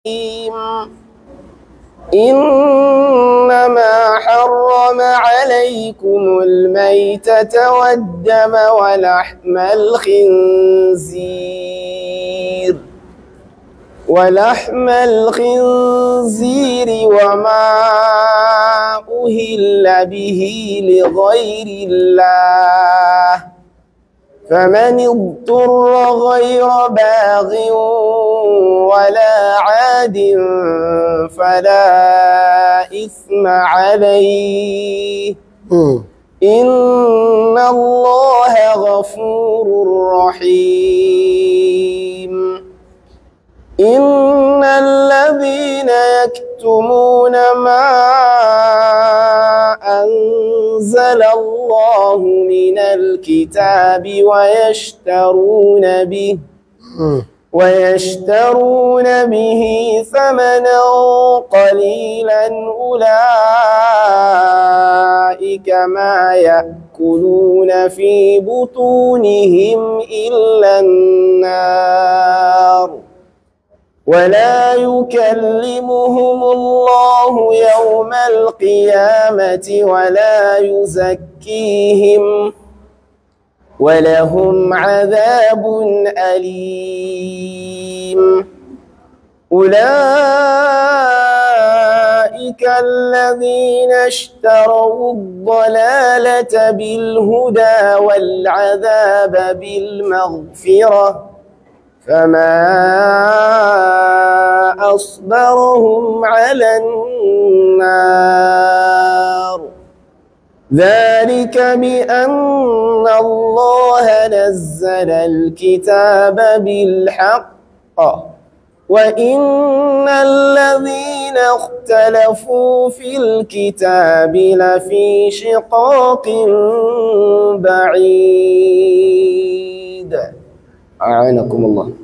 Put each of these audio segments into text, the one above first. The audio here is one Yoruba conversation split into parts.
إنما حرم عليكم الميتة والدم ولحم الخنزير ولحم الخنزير وما أهل به لغير الله فمن اضطر غير باغ ولا عاد فلا إثم عليه إن الله غفور رحيم إن الذين يكتمون ما أنزل الله من الكتاب ويشترون به ويشترون به ثمنا قليلا أولئك ما يأكلون في بطونهم إلا النار ولا يكلمهم الله يوم القيامة ولا يزكيهم ولهم عذاب أليم أولئك الذين اشتروا الضلالة بالهدى والعذاب بالمغفرة فما أصبرهم على النار ذلك بأن الله نزل الكتاب بالحق وإن الذين اختلفوا في الكتاب لفي شقاق بعيد أعانكم الله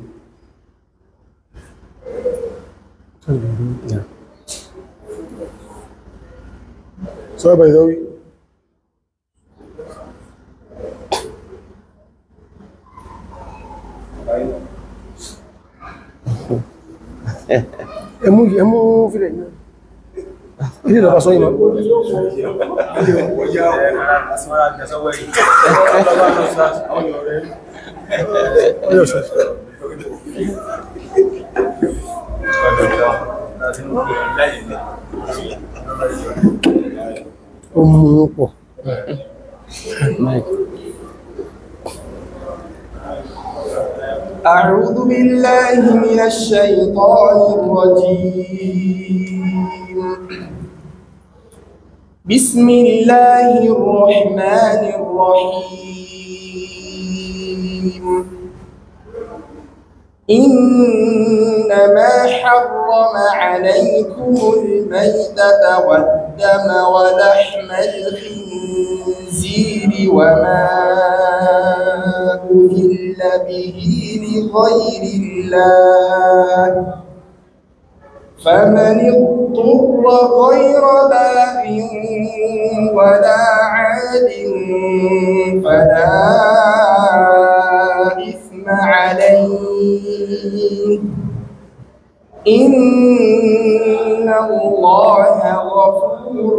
Sọ bai zawi. Ẹmú ẹmú fílẹ̀ ní. Ilé ìlọ́pàá sọ ìmọ̀. Ọjọ́ ṣe. Ó mú pọ̀. أعوذ بالله من الشيطان الرجيم بسم الله الرحمن الرحيم إنما حرم عليكم الميتة والدم ولحم الخنزير وما أهل به لغير الله فمن اضطر غير باغ ولا عاد فلا إثم عليه إن الله غفور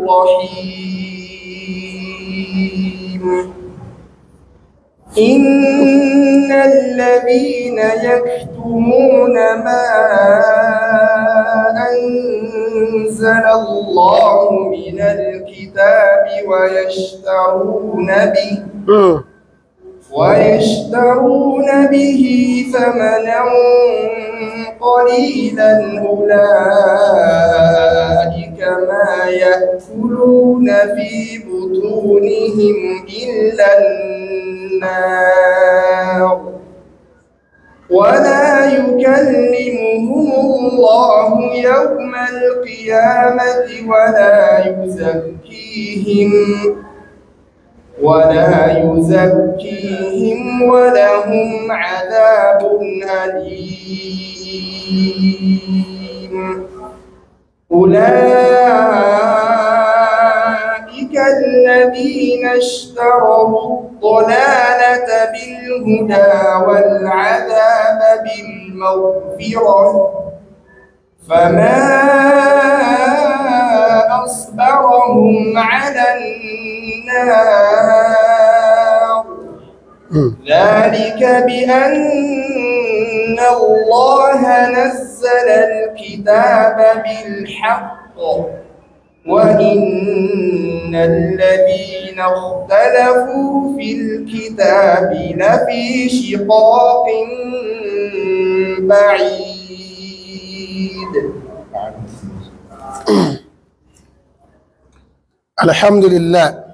رحيم إن الذين يكتمون ما أنزل الله من الكتاب ويشترون به ويشترون به ثمنا قليلا أولئك ما يأكلون في بطونهم إلا النار ولا يكلمهم الله يوم القيامة ولا يزكيهم ولا يزكيهم ولهم عذاب أليم أولئك الذين اشتروا الضلالة بالهدى والعذاب بالمغفرة فما أصبرهم على النار ذلك بأن الله نزل الكتاب بالحق وإن الذين اختلفوا في الكتاب لفي شقاق بعيد الحمد لله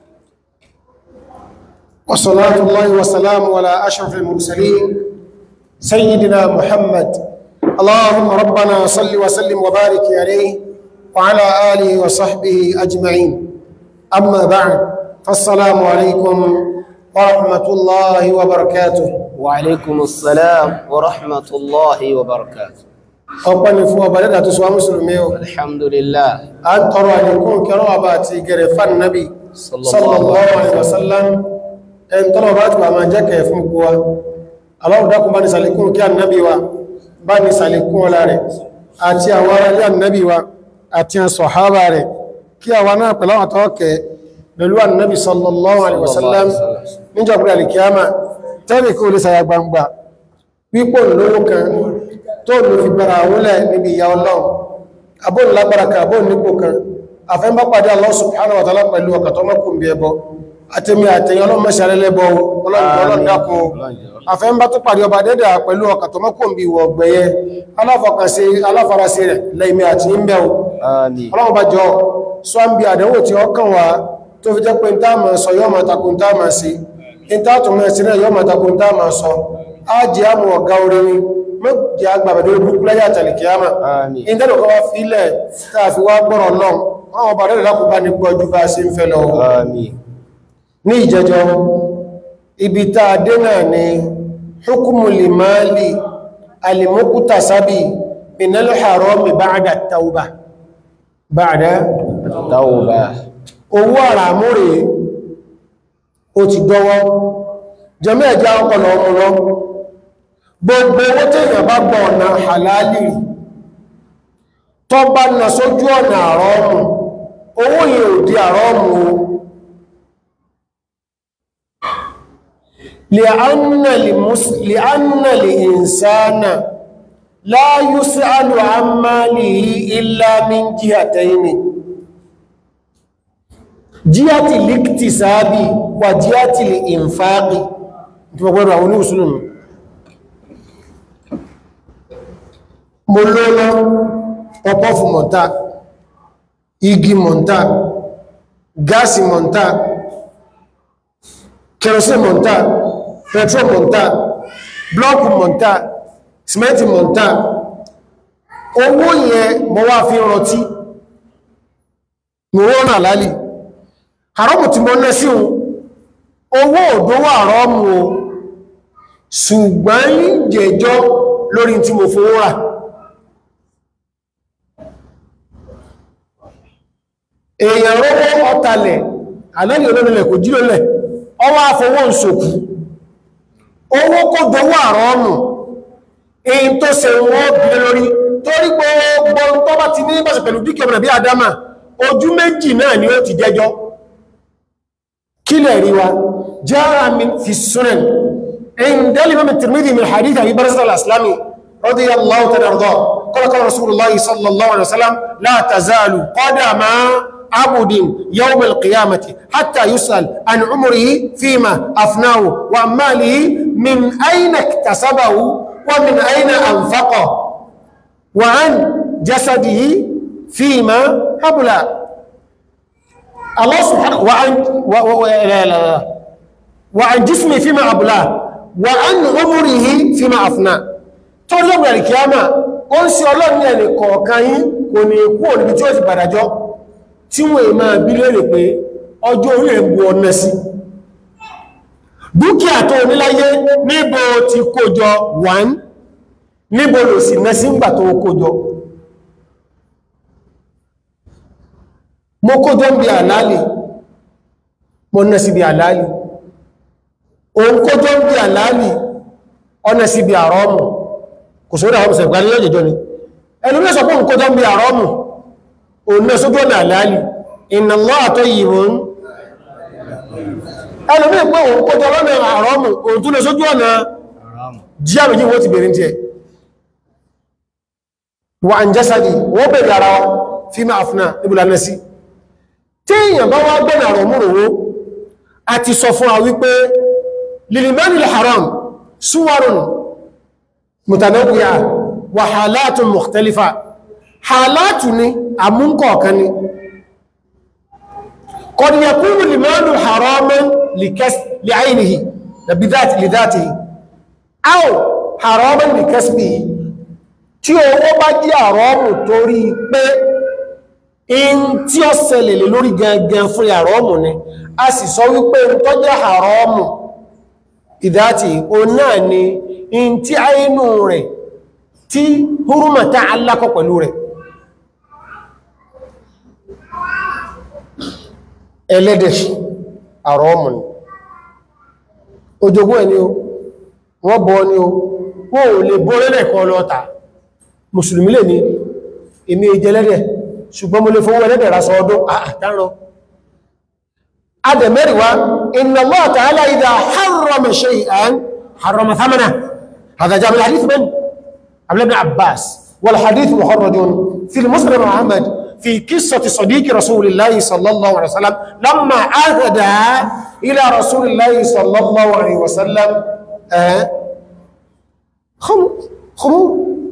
وصلاة الله وسلام على أشرف المرسلين سيدنا محمد اللهم ربنا صل وسلم وبارك عليه وعلى آله وصحبه أجمعين أما بعد فالسلام عليكم ورحمة الله وبركاته وعليكم السلام ورحمة الله وبركاته أقبل فوا بلدة تسوى مسلمين الحمد لله أن ترى لكم كراباتي قرفان النبي صلى الله عليه وسلم أن ترى باتوا ما جاك يفمكوا الله داكم بني سالكون كي النبي و بني سالكون لاري àti àwọn ará ilé ànábì wa àti àwọn sọ̀hábà rẹ̀ kí àwọn náà pẹ̀lú àwọn tọ́ọ̀kẹ́ pẹ̀lú ànábì sallallahu alaihi wasallam níjọba alìkíyàmà tẹ́lẹ̀ kí o lè sàyà gbangba pípò lówó kan tó lò fi gbára àwúlẹ̀ níbi ìyà ọlọ́run abóòn lágbára kan abóòn nípò kan àfẹ́mbá pàdé Allah subhanahu wa ta'ala pẹ̀lú ọkà tó mọ́kùn bí ẹbọ àtẹ́mí àtẹ́yìn ọlọ́mọṣàrẹ́lẹ́bọ ọlọ́dàkùn àfẹ́mbá tó pàdé ọba dẹ́dà pẹ̀lú ọkà tó mọ́kùn bí ìwọ̀ ọgbẹ̀yẹ aláfọkànṣe aláfarasí rẹ̀ lẹ́ìmí àti ìmbẹ̀ آمين ọlọ́run bá jọ sọ ń bí àdánwò tí ó kàn wá tó fi jẹ́ pé ń táàmà sọ yọ́ ma takun táàmà sí in táàtùmọ̀ sí náà yọ́ ma takun táàmà sọ á jẹ́ àmù ọ̀gá orin mọ́jẹ́ agbàbàdé burúkú láyé àtàlìkìyàmà Àmín. in tẹ́lẹ̀ kọ́ wá fílẹ̀ táà fi wá gbọ́rọ̀ lọ́n àwọn ọba rẹ̀ lákùn bá ní gbọ́jú bá sí ń fẹ́ lọ آمين ní ìjẹjọ ibi táa dé náà ni hukumu limali alimukuta sabi minal harami ba'da tauba ba'da التوبة owó àràmú rẹ̀ ó ti dọ́wọ́ jẹmọ́ ẹ̀já ọpọlọ ọmọ lọ gbogbo owó tí èyàn bá gbọ́ ọ̀nà halali rí tó bá nà sójú ọ̀nà àrọ́mù owó yìí ò di àrọ́mù o li'anna li'insana la yus'alu an malihi illa min jihataini jíyàtì líkìtì sáábì wà jíyàtì lè ìnfàáqì tí wọ́n gbọ́rọ̀ àwọn oníwùsùlùm mo lọ́lọ́ ọpọ́ fún mọ̀ntá igi mọ̀ntá gáàsì mọ̀ntá kẹrọsí mọ̀ntá petrol mọ̀ntá blọ́ọ̀kù mọ̀ntá simenti mọ̀ntá owó yẹn mọ́ wá fi rọtí mọ̀ wọ́n náà lálì haramu tí mo ná sí ohun owó òdówó àrọ́mù o ṣùgbọ́n ń jẹjọ́ lórí tí mo fowó rà èèyàn rówó ọ̀tàlẹ̀ àlẹ́lẹ̀ olórinlẹ̀ kò jílólẹ̀ ọwọ́ afọwọ́ ìṣòkú owó kó dówó àrọ́mù èyí tó ṣe wọ́n bí lórí torí gbogbo tó bá ti ní ìbáṣẹ̀ pẹ̀lú dúkìá ọmọ bí adama ojú méjì náà ni ó ti jẹjọ́ كلا روا جاء من في السنن عند الإمام الترمذي من حديث أبي برزة الأسلامي رضي الله تعالى عنه قال قال رسول الله صلى الله عليه وسلم لا تزال قدم عبد يوم القيامة حتى يسأل عن عمره فيما أفناه وعن ماله من أين اكتسبه ومن أين أنفقه وعن جسده فيما أبلى الله سبحانه وعن و و و لا لا لا وعن جسمه فيما أبلاه وعن عمره فيما أفناه torí lọ́gbà ìkíyàmà ó ń sí ọlọ́run ní ẹni kọ̀ọ̀kan yín kò ní kú òníbi tí ó ti padàjọ́ tí wọ́n è máa bí lérè pé ọjọ́ orí ẹ̀ bu ọ̀nà sí dúkìá tó níláyé níbo ti kójọ 1 níbo lò sí nẹ́sí ń gbà tó kójọ mo kójọ ń bí àlálì mo ná sí bí àlálì òun kójọ ń bí àlálì ọ̀nà sí bí àrọ́mù kò sórí àwọn ọmọ ìgbàlẹ̀ yóò jẹjọ́ ni ẹni mẹ́sọ̀ pọ̀ nǹkan tó ń bí àrọ́mù òun náà sójú ọ̀nà àlàálì inna Allaha tayyibun ẹni mẹ́ pé òun kọjọ lọ́nà àrọ́mù òun tún lè sójú ọ̀nà jí àmìjí wọ́n ti bèèrè tí ẹ wà ń jásàdì wọ́n bèèrè ara wa fi máa fúnà níbùlá náà sí tí èèyàn bá wá gbọ́nà àrọ̀mù rò a ti sọ fún wa wípé lilimani haram suwarun mutanawwi'a wa halatun mukhtalifa halatu ni àmúnkọ̀ọ̀kan ni qad yakunu limanu haraman li'aynihi lidhatihi aw haraman likasbihi tí owó bá jẹ́ àrọ́mù torí pé in tí ó ṣẹlẹ̀ lè lórí gangan fún àrọ́mù ni a sì sọ wípé tó jẹ́ àrọ́mù ìdáti o náà ni in tí àínú rẹ̀ tí húrùmọ̀ta alákọ̀ pẹ̀lú rẹ̀ ẹlẹ́dẹ̀ àrọ́mù ni ojogún ẹni o wọ́n bọ́ ní o wọ́n ò lè bọ́ lẹ́lẹ̀ kan lọ́ta mùsùlùmí lè ní èmi ìjẹlẹ́dẹ̀ ṣùgbọ́n mo lè fowó ẹlẹ́dẹ̀ ra sọ ọdún àtàrọ adẹ̀mẹ́rìwá inna Allah ta'ala idha harrama shay'an harrama thamana hadha jami al-hadith min Abdullah ibn Abbas wal hadith muharradun fi al-Musnad Muhammad fi qissati sadiqi rasulillahi sallallahu alaihi wasallam lamma ahada ila rasulillahi sallallahu alaihi wasallam خمر خمور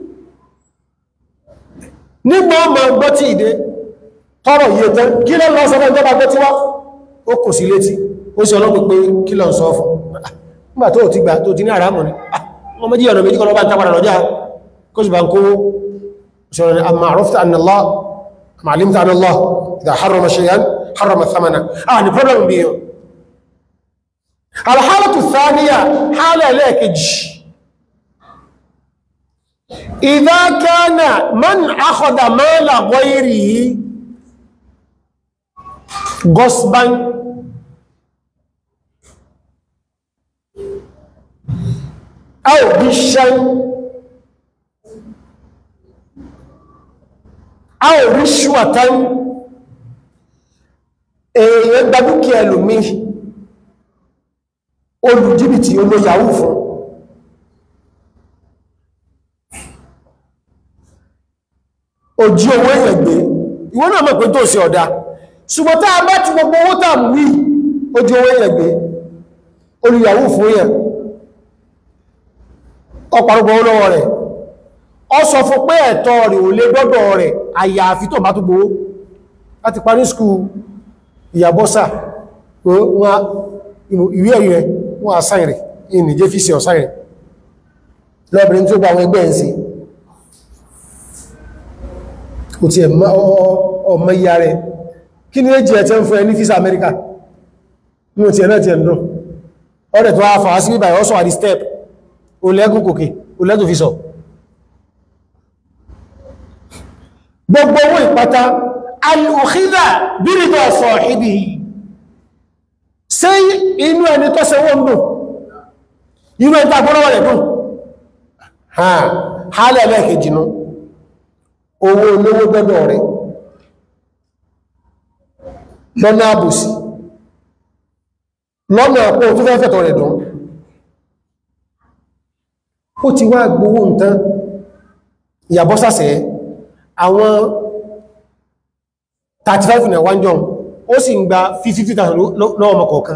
nígbà ọmọ gbọ́ tí ìdé tọrọ yìí tẹ́ kí lọ lọ sọ́rọ̀ ìjọba gbọ́ tí wá ó kò sí létí ó sì ọlọ́pù pé kí lọ sọ fún nígbà tó ti gbà tó ti ní àrámù ní wọ́n méjì ọ̀nà méjì kọlọ́bá tàbàrà lọ́jà kó sì bá ń kówó sọ̀rọ̀ ni amma arafta anna Allah amma alimta anna Allah idha harrama shay'an harrama thamana ah ni problem bí yọ alhálàtù thaniya hálà ẹlẹ́ẹ̀kejì إذا كان من أخذ مال غيره غصبا أو غشا أو رشوة èèyàn gba dúkìá ẹlòmí olùjìbìtì olóyàwó fún ojí owó èèyàn gbé ìwọ́n náà mọ̀ pé tó sí ọ̀dá ṣùgbọ́n tá a bá ti gbogbo owó tàà mú wí ojí owó èèyàn gbé olùyàwó fún èèyàn ọ̀pọ̀lọpọ̀ olówó rẹ̀ ọ sọ fún pé ẹ̀tọ́ rẹ̀ ò lè dọ́dọ̀ rẹ̀ àyàfi tó bá tó gbowó láti parí skul ìyàbọ́sà ìwé ẹ̀rí rẹ̀ wọ́n àsáì rẹ̀ ìnìjẹ́ fi sí ọ̀sáì rẹ̀ lọ́bìnrin tó gba àwọn ẹgbẹ́ ẹ̀ sí kò tí ẹ̀ ọmọ ìyá rẹ̀ kí ní èjì ẹ̀ tẹ́ ń fún ẹ ní físà Amẹ́ríkà ní òtí ẹ̀ náà ti ẹ̀ dùn ọ̀rẹ̀ tó wá fàá sí bíbà ọ̀sọ̀ àdí step olẹ́gùn kòkè olẹ́gùn fi sọ gbogbo owó ìpátá alùkídà bírídọ̀ ọ̀fọ̀ ìbí ṣe inú ẹni tó ṣe wọ́n dùn inú ẹni tàbí rẹ̀ dùn hálẹ̀ lẹ́ẹ̀kejì nú owó olówó gbọ́dọ̀ rẹ̀ lọ́nà àbòsí lọ́nà àpò tó fẹ́ fẹ́tọ̀ rẹ̀ dùn ó ti wá gbówó nǹkan ìyàbọ́ sàṣẹ́ àwọn 35 ní àwọn jọun ó sì ń gba 50,000 lọ́wọ́ ọmọ kọ̀ọ̀kan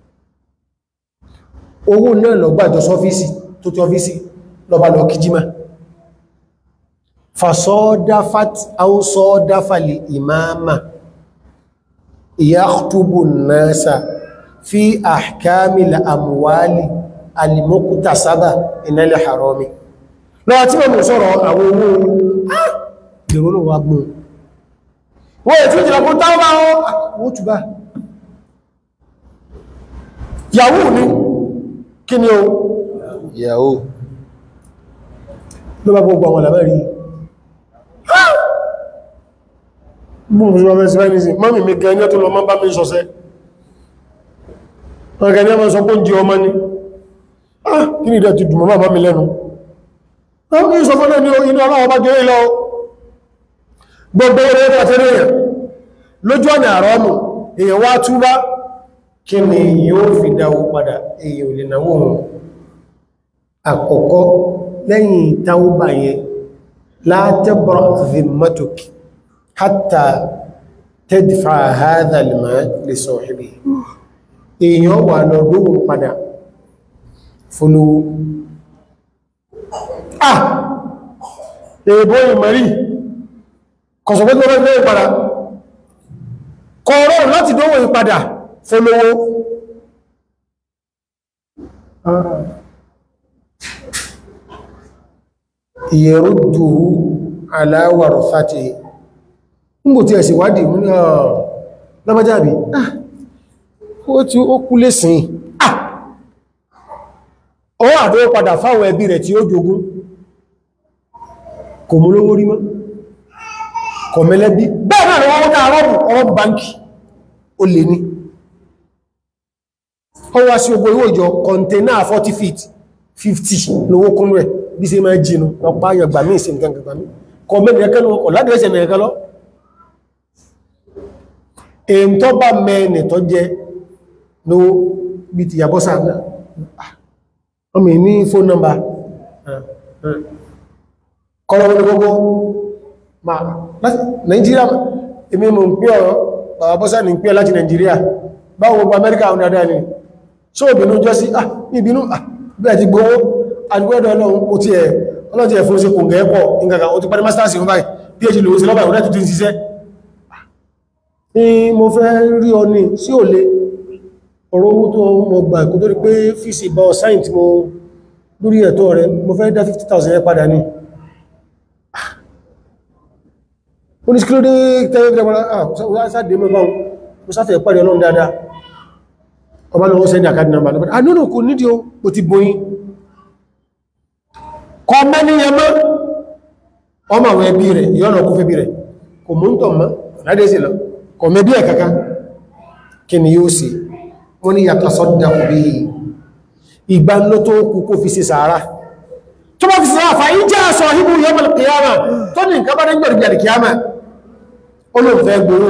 owó náà lọ gbàjọ sọ́fíìsì tó tí ọ́fíìsì lọ́bá lọ kìjímá fasọ́dáfàt áwọ́sọ́dáfàlì ìmáàmà ìyàtúbù náà fi àkámìlà àmúwálì alìmọ́kútà sábà ìnálẹ̀ haromi lọ́wọ́ tí wọ́n mú sọ́rọ̀ àwọn owó ìrònú wa gbọ́n wọ́n ètí ìjìnlẹ̀kún táwọn wọ́n túbá yahoo ní kí ni o yahoo ló bá gbogbo àwọn àlàmẹ́rí bùn sí ọmọ ẹ̀sìn mẹ́rin mọ́mí mi gẹ́ ní ẹ́ tó lọ mọ́ bá mi sọ́sẹ́ wọ́n gẹ́ ní ọmọ sọ pé ń jí ọmọ ní kí ni ìdẹ̀ ti dùn mọ́ bá mi lẹ́nu wọ́n kí sọ fún ẹni inú ọlọ́wọ́ bá gẹ́ lọ gbogbo orí ẹ̀kọ́ tẹ́lẹ̀ èèyàn lójú ọ̀nà àrọ́mù èèyàn wá túbá kí ni yóò fi dáwó padà èèyàn ò lè náwó wọn àkọ́kọ́ lẹ́yìn táwọ́bà yẹn látẹ́bọ̀rọ̀ zimmatuk hatta tadfa hadha al-mal li sahibi èèyàn wà lọ lóhun padà fólówó ah èèbó ìmọ̀rí kọ̀sọ̀pẹ́ tó rẹ̀ lóhun padà kọ̀ọ̀rọ̀ láti dówó ìpadà fólówó ìyẹ̀rúdùú aláwàrọ̀ fàtí nígbò tí ẹ̀sì wádìí mú ní ọ̀rọ̀ lọ́bájáàbí ó tí ó kú lè sìn ó àdó padà fáwọn ẹbí rẹ̀ tí ó jogún kò mú lówó rí mọ́ kò mẹ́lẹ́bí bẹ́ẹ̀ náà ni wọ́n ká rọ́bù ọwọ́ báńkì ó lè ní ó wá sí ogbò ìwò ìjọ kọ̀ntẹ́nà 40 feet 50 lówó kún rẹ̀ bí sí máa jìnú ọpá ayọ̀gbà mí ìsìn nǹkan gbà mí kọ mẹ́rin ẹ̀kẹ́ lọ kọ̀ láti ẹsẹ̀ mẹ́rin lọ èyí tó bá mẹ́rin tó jẹ ló bí ti yàbọ́ sáà ọmọ ní fóòn nọ́mbà kọ́lọ̀ wọn gbogbo ma Nàìjíríà èmi mọ̀ ń pẹ́ ọ̀rọ̀ bàbá bọ́sá ní pẹ́ láti Nàìjíríà báwọn gbogbo Amẹ́ríkà àwọn dáadáa ni ṣó ìbínú jọ sí ah ìbínú ah bẹ́ẹ̀ ti gbówó àdúgbẹ́dọ̀ ọlọ́run mo ti ẹ̀ ọlọ́run ti ẹ̀ fún sí kò gẹ́ pọ̀ nǹkan o ti parí masters ìwọ̀n báyìí phd lòó sí lọ́bàá ìwọ̀n tó ti ń ṣiṣẹ́ ní mo fẹ́ rí ọ ní sí ò lè ọ̀rọ̀ owó tó mọ gbà kò tó rí pé fíìsì bá ọ̀sáyìn tí mo lórí ẹ̀tọ́ rẹ mo fẹ́ dá 50,000 ẹ padà ní ó ní kílódé tẹ́lẹ̀ ọba lọ́wọ́ sẹ́dì àkádì nàmbà lọ́pàá àdúnà kò nídìí o kò ti bóyí kọ mẹ́niyàn mọ́ ọmọ àwọn ẹbí rẹ̀ yọ́nà kó fẹ́bí rẹ̀ kò mú ń tọ̀ mọ́ ládẹ́sì lọ kọ mẹ́bí ẹ̀ kankan kí ni yóò sì wọ́n ni yàtọ̀ sọ́dá kò bí ìgbà ló tó kú kó fi sí sàárà tó bá fi sàárà fàyí jẹ́ àṣọ ìbú yọmọl kìyàmà tó ní nǹkan bá ní gbẹ̀rẹ̀ kìyàmà ó ló fẹ́ gbowó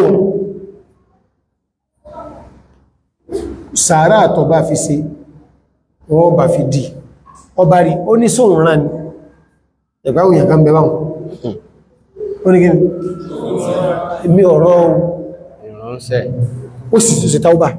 sàárà àtọ̀ bá fi ṣe wọ́n bá fi dì ọba rí ó ní sóhun rán ní ẹ̀gbáwò yàn kan bẹ̀báwọn ó ní gíní mi ọ̀rọ̀ ìránṣẹ́ ó sì tó sí taubá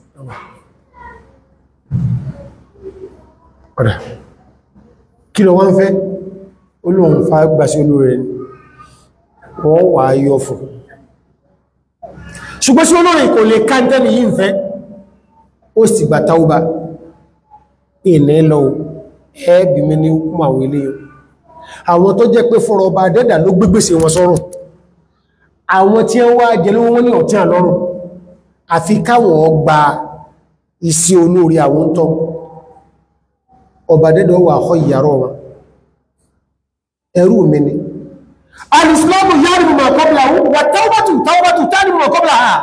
ọ̀dá kí lọ wọ́n fẹ́ olóhun fa gbà sí olóore wọ́n wà yọ fún ṣùgbọ́n sí olórin kò lè káńtẹ́ni yìí ń fẹ́ ó sì gbà táúbà ìní lọ ẹ́bì mi ní kún àwọn ilé àwọn tó jẹ́ pé fọ́rọ̀ ọba dẹ́dà ló gbégbèsè wọn sọ́rùn àwọn tí wọ́n wá jẹ́ lówó ní ọ̀tí àlọ́rùn àfi káwọn ọgbà isi olórí àwọn tọ́ ọba dẹ́dà wà họ ìyàrá wọn ẹrú mi ni alìsìlámù yára mọ̀ kọ́bla wà táwọ́bàtù táwọ́bàtù tánì mọ̀ kọ́bla ha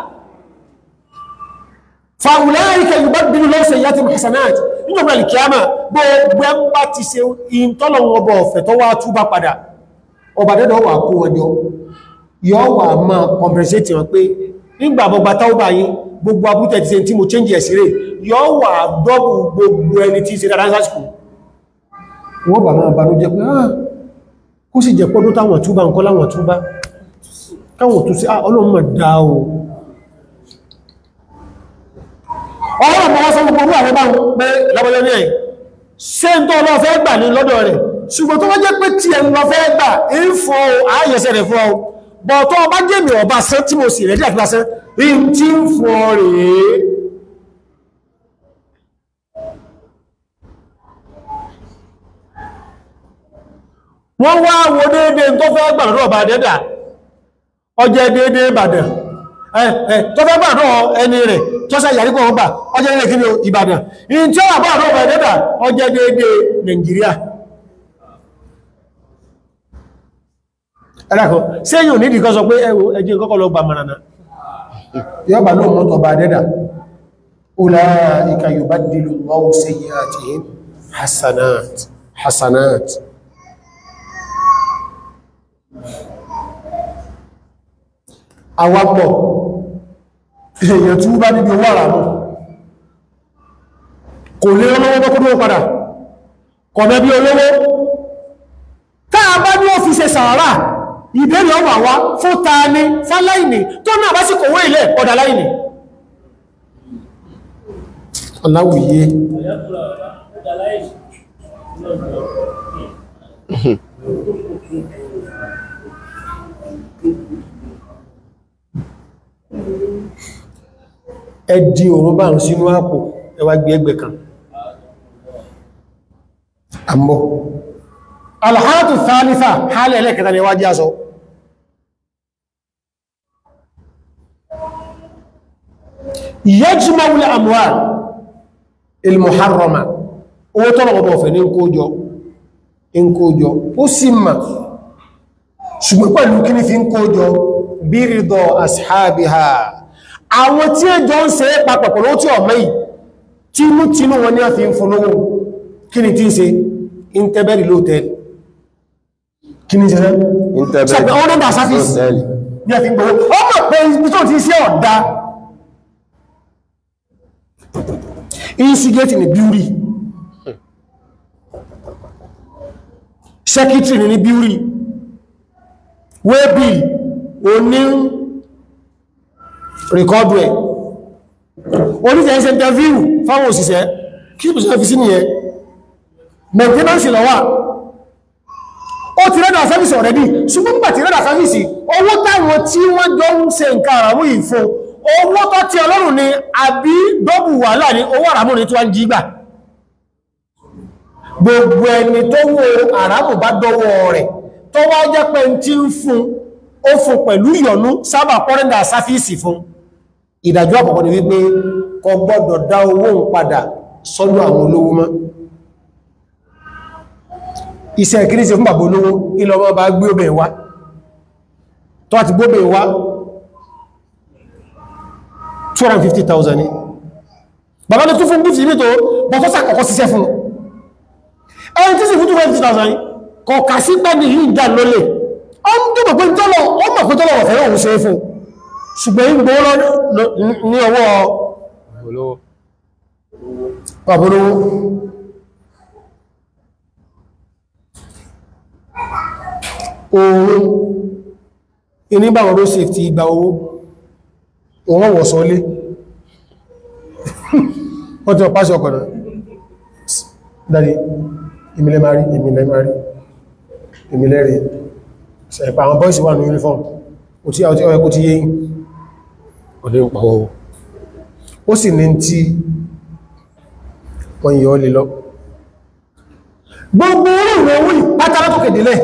fàúláìkà yìí bá bínú lọ́sẹ̀ yá ti hasanat nígbàmà alìkíyàmà gbogbo ẹmbá ti ṣe ìntọ́lọ̀wọ̀ ọbọ̀ ọ̀fẹ́ tó wá túbá padà ọba dẹ́dọ̀ wà kó wọjọ́ yọ́ wà máa compensate wọn pé nígbà gbogbo táwọ́bà yìí gbogbo abútẹ̀ ti ṣe tí mo change ẹ̀sì rẹ̀ yọ́ wà dọ́bù gbogbo ẹni tí ṣe dáadáa sásìkò wọ́n bà máa banú jẹ́ pé ah kó sì jẹ́ pọ́dún táwọn túbá nǹkan láwọn túbá káwọn tó sí ọlọ́run mọ̀ dáa o ọlọ́run mọ́ wọ́n sọ gbogbo orú àwọn báwọn pé lọ́bọ̀lẹ́ ní ẹ̀ ṣe ń tó lọ fẹ́ gbà ní lọ́dọ̀ rẹ̀ ṣùgbọ́n tó wọ́n jẹ́ pé tí ẹ̀ lọ fẹ́ gbà ń fọ́ ayẹsẹ̀ rẹ̀ fún ọ bọ̀ tó ọba jẹ́mi ọba sẹ́ tí mo sì rẹ̀dí àfilásẹ́ ń tí ń fọ́ rèé wọ́n wá wo déédéé tó fẹ́ gbà lọ́dọ̀ ọba dẹ́dà ọjẹ́ déédéé Ìbàdàn tó fẹ́ gbàdọ̀ ẹni rẹ̀ tó sẹ́ ìyàrí kọ̀ ọgbà ọjẹ́ ilẹ̀ kí ní Ìbàdàn in tí ó wà bọ́ọ̀dọ̀ ọba ẹ̀dẹ́dà ọjẹ́ déédé Nàìjíríà ẹ̀dàkọ́ sí èyàn ní ìdíkọ́ sọ pé ẹwọ ẹjẹ́ kọ́kọ́ lọ gbà mọ̀rànà yọba ló mọ́tọ̀ ọba ẹ̀dẹ́dà ulaika yubaddilu Allahu sayyi'atihim hasanat hasanat àwapọ̀ èèyàn tí ó bá níbi owó àràmù kò lè ọlọ́wọ́ bọ́kúrò padà kọ̀mẹ́ bí olówó táà bá ní ọ́fíìsẹ̀ sàárà ìbẹ̀rẹ̀ ọmọ àwá fún ta ní fáláìní tó náà bá sì kòwó ilẹ̀ ọ̀dà láìní aláwòye ẹdí òun bá ń sínú àpò ẹwà gbé ẹgbẹ̀ kan àmọ́ alhátù thalitha hálẹ̀ ẹlẹ́kẹta ni wájí aṣọ yajma'ul amwal ilmuharrama owó tọ́lọ̀ ọmọ ọ̀fẹ́ ní kójọ ń kójọ ó sì mà ṣùgbọ́n pẹ̀lú kí ní fi ń kójọ bírídọ̀ ashabiha àwọn tí ó jọ ń ṣe papọ̀ pẹ̀lú tí ọmọ yìí tínú tínú wọn ní a fi ń fún lówó kí ni tí ń ṣe inteberi lóòtẹ́lì kí ni ṣẹlẹ̀ Inteberi. ṣẹ̀pẹ̀ ọdún dà sáfíìsì Hòtẹ́ẹ̀lì. ní a fi ń gbogbo ọmọ pé ibi tó ti ṣe ọ̀dá instigate ni beauty secretary ni beauty waybill oní rìkọ́dù ẹ̀ oníṣẹ́ ẹsẹ̀ interview fáwọn òṣìṣẹ́ kí ní òṣìṣẹ́ fi sí nìyẹn maintenance lọ́wà ó ti rẹ́dà service already ṣùgbọ́n gbà ti rẹ́dà service owó táwọn tí wọ́n jọ ń ṣe nǹkan àràmú yìí fún owó tó ti ọlọ́run ni àbí dọ́bù wàhálà ní owó àràmù ní tí wọ́n jí gbà gbogbo ẹni tó wo àràmù bá dọ́wọ́ rẹ̀ tó wá jẹ́ pé tí ń fún ó fún pẹ̀lú ìyọnú sábà pọ́rẹ́ndà sáfíìsì fún ìdájọ́ àkọ́kọ́ ni wípé kò gbọ́dọ̀ dá owó ń padà sọ́dọ̀ àwọn olówó mọ́ iṣẹ́ kìí ṣe fún bàbá olówó ilọ̀ ọmọ bá gbé obẹ̀ wá tó àti gbóbẹ̀ wá 250,000 ní bàbá ló tún fún gífì ní tó bọ́ tó sàkọ̀kọ́ síṣẹ́ fún ẹni tí sì fún 250,000 ní kọ̀ọ̀kà sí pẹ́ ní yìí dà lólè ọ ń dúbọ̀ pé tọ́lọ̀ ọ mọ̀ pé tọ́lọ̀ ọ̀fẹ́ òun ṣe é fún ṣùgbọ́n ń gbọ́ ní ọwọ́ olówó bàbá olówó òun iníbàwọn ló safety ìgbà owó òun wọ̀ sọlé wọ́n tí wọ́n pàṣẹ ọkọ̀ náà dáadé ìmìlẹ̀ máa rí ìmìlẹ̀ máa rí ìmìlẹ̀ rí ṣẹ̀pà àwọn bọ́ìsì wà ní uniform kò tí àwọn tí ọ̀yẹ́ kò tí yé ọdẹ ń pàwọ́ ó sì ní tí wọ́n yọ lè lọ gbogbo orí ìwọ̀n owó ìpátálá tó kèdèlẹ̀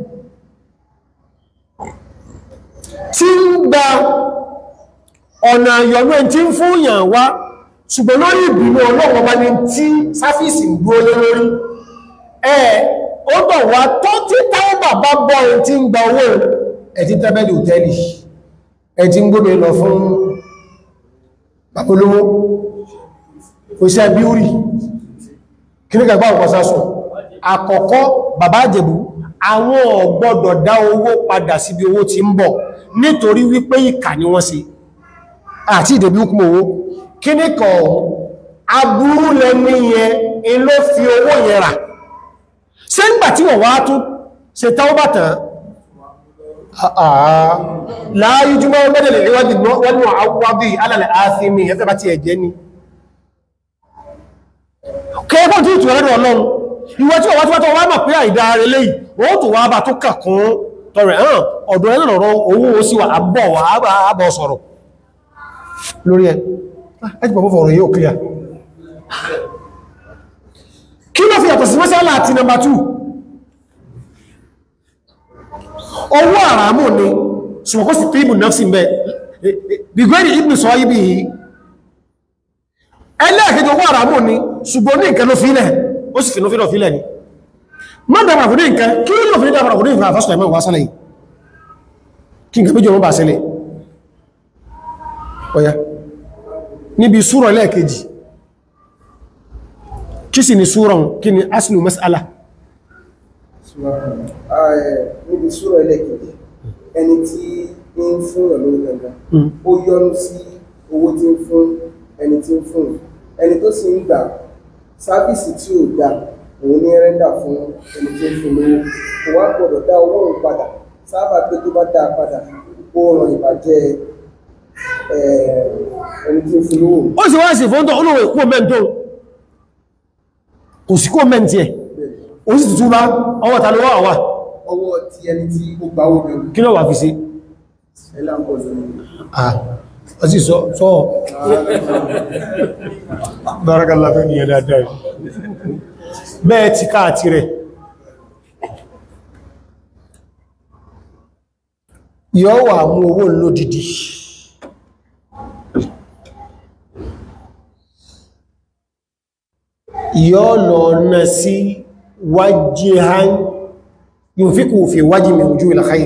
tí ń gba ọ̀nà ìyọ̀nú ẹni tí ń fún ìyàn wá ṣùgbọ́n lórí ìbínú ọlọ́wọ́ bá ní tí sáfíìsì ń dúó lé lórí ẹ̀ ó bọ̀ wá tó tí táwọn bàbá bọ́ ẹni tí ń gba owó ẹ̀tí tẹ́bẹ̀lì òtẹ́lì ẹ̀ tí ń gbóbe lọ fún babolówó òṣìṣẹ́ bíúrì kí ní kẹgbà ọ̀pọ̀ sásùn àkọ́kọ́ bàbá àjẹ̀bú àwọn ò gbọ́dọ̀ dá owó padà síbi owó tí ń bọ̀ nítorí wípé ìkà ni wọ́n ṣe àti ìdẹ̀bí hukum owó kí ní kọ̀ aburú lẹ́ni yẹn in ló fi owó yẹn rà ṣé ń gbà tí wọ́n wá tún ṣe táwọn bàtàn láàáyí jùmọ́ mẹ́dẹ̀lẹ̀ níwájú wọ́n ní àwọ́bí alàlẹ̀ ààfimi ẹ̀fẹ́ bá ti ẹ̀jẹ́ ni kẹ́ẹ̀kọ́ tí ìtù ẹ̀rọ ọlọ́run ìwọ tí ọwọ́ tí wọ́n wá mọ̀ pé àìdá rẹ̀ lẹ́yìn ó tó wá bá tó kàkún tọrẹ hàn ọ̀dọ̀ ẹ̀rọ ọ̀rọ̀ owó ó sì wà àbọ̀ wà àbọ̀ sọ̀rọ̀ lórí ẹ̀ ẹjì bọ̀ fọ̀rọ̀ yóò clear kí ló fi yàtọ̀ sí mẹ́sàlá àti number two owó àràmù ni ṣùgbọ́n sí tíbù náfsí mẹ́ bìgbẹ́rì ibn sọ ibi yìí ẹlẹ́ẹ̀kẹjọ owó àràmù ni ṣùgbọ́n ní nǹkan ló fílẹ̀ ó sì fínú fínú fílẹ̀ ni má dára fún ní nǹkan kí ló fi ní dára fún ní nǹkan àfásọ̀ ẹ̀mọ́ ìwásálẹ̀ yìí kí nǹkan méjì wọ́n bá sílẹ̀ ọya níbi súrọ̀ ẹlẹ́ẹ̀kejì kí sì ni súrọ̀ kí ni aslu mas'ala níbi súrọ̀ ẹlẹ́kẹ̀ẹ́ ẹni tí ń ń fún ẹ̀ lówó gangan ó yọnu sí owó tí ń fún ẹni tí ń fún ẹni tó sì ń gbà sáfíìsì tí ò dá òun ní rẹ́ndà fún ẹni tí ń fún lówó kò wá gbọ́dọ̀ dá owó òun padà sábà pé tó bá dá a padà ó ràn ìbàjẹ́ eh, ẹni tí ń fún lówó ó sì wá sí fóńtọ̀ olówó ìkú mẹ́ntó kò sí kó mẹ́ntì ẹ̀ ó sì tuntun bá ọwọ́ ta ló wà wà ọwọ́ ti ẹni tí ó gbà owó gangan kí ló wà fi sí ẹlá ń bọ̀ lórí ah ó sì sọ sọ bárakàlá fẹ́ ní ẹ̀dá dáì bẹ́ẹ̀ ti káàtì rẹ̀ yọ́ wà mú owó lódìdí yọ́ lọ ná sí wájíhán yunfiqu fi wájí min wujuhil khayr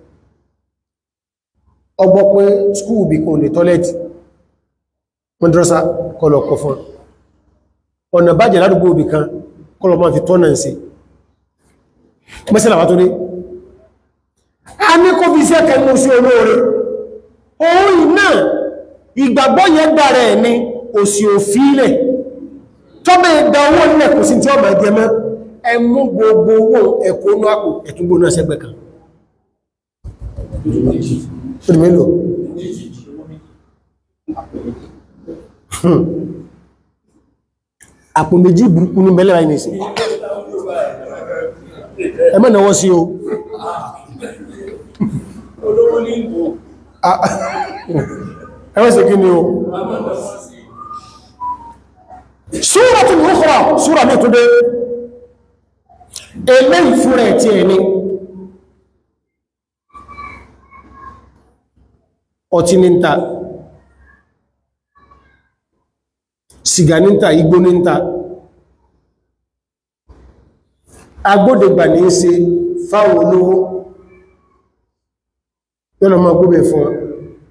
ọgbọ́ pé skúù bí kò ní tọ́lẹ̀tì mọ́dúrọ́sá kọlọ̀ kọ fún ọ̀nà bàjẹ́ ládùgbò òbí kan kọlọ̀ máa fi tọ́nà sí mẹ́sílẹ̀ wá tó dé a ní kó fi iṣẹ́ kẹmú sí olóore òun náà ìgbàgbọ́ yẹn dára ẹ̀ ní òsì òfílẹ̀ tọ́bẹ̀ ìdá owó nílẹ̀ kò sí tí ọmọ ẹgbẹ́ mọ́ ẹmú gbogbo owó ẹ̀kọ́ inú àpò ẹ̀túngbò náà sẹ́gbẹ̀ kan Fún mélòó? Hmm. Àpò méjì burúkú ní mẹ́lẹ̀ ráyìn ìsìn. Ẹ mọ́ náwọ́ sí o. Ah, Ẹ mọ́ sí kí ni o? Súratul Ukhra, súra ní ìtúndé. Eléyìí fúnra ẹ̀ tí ẹ̀ ní. ọtí ní ń ta sìgá ní ń ta igbó ní ń ta agbódegbà ní í ṣe fáwọn olówó yọ́nà máa gbóbẹ̀ fún wọn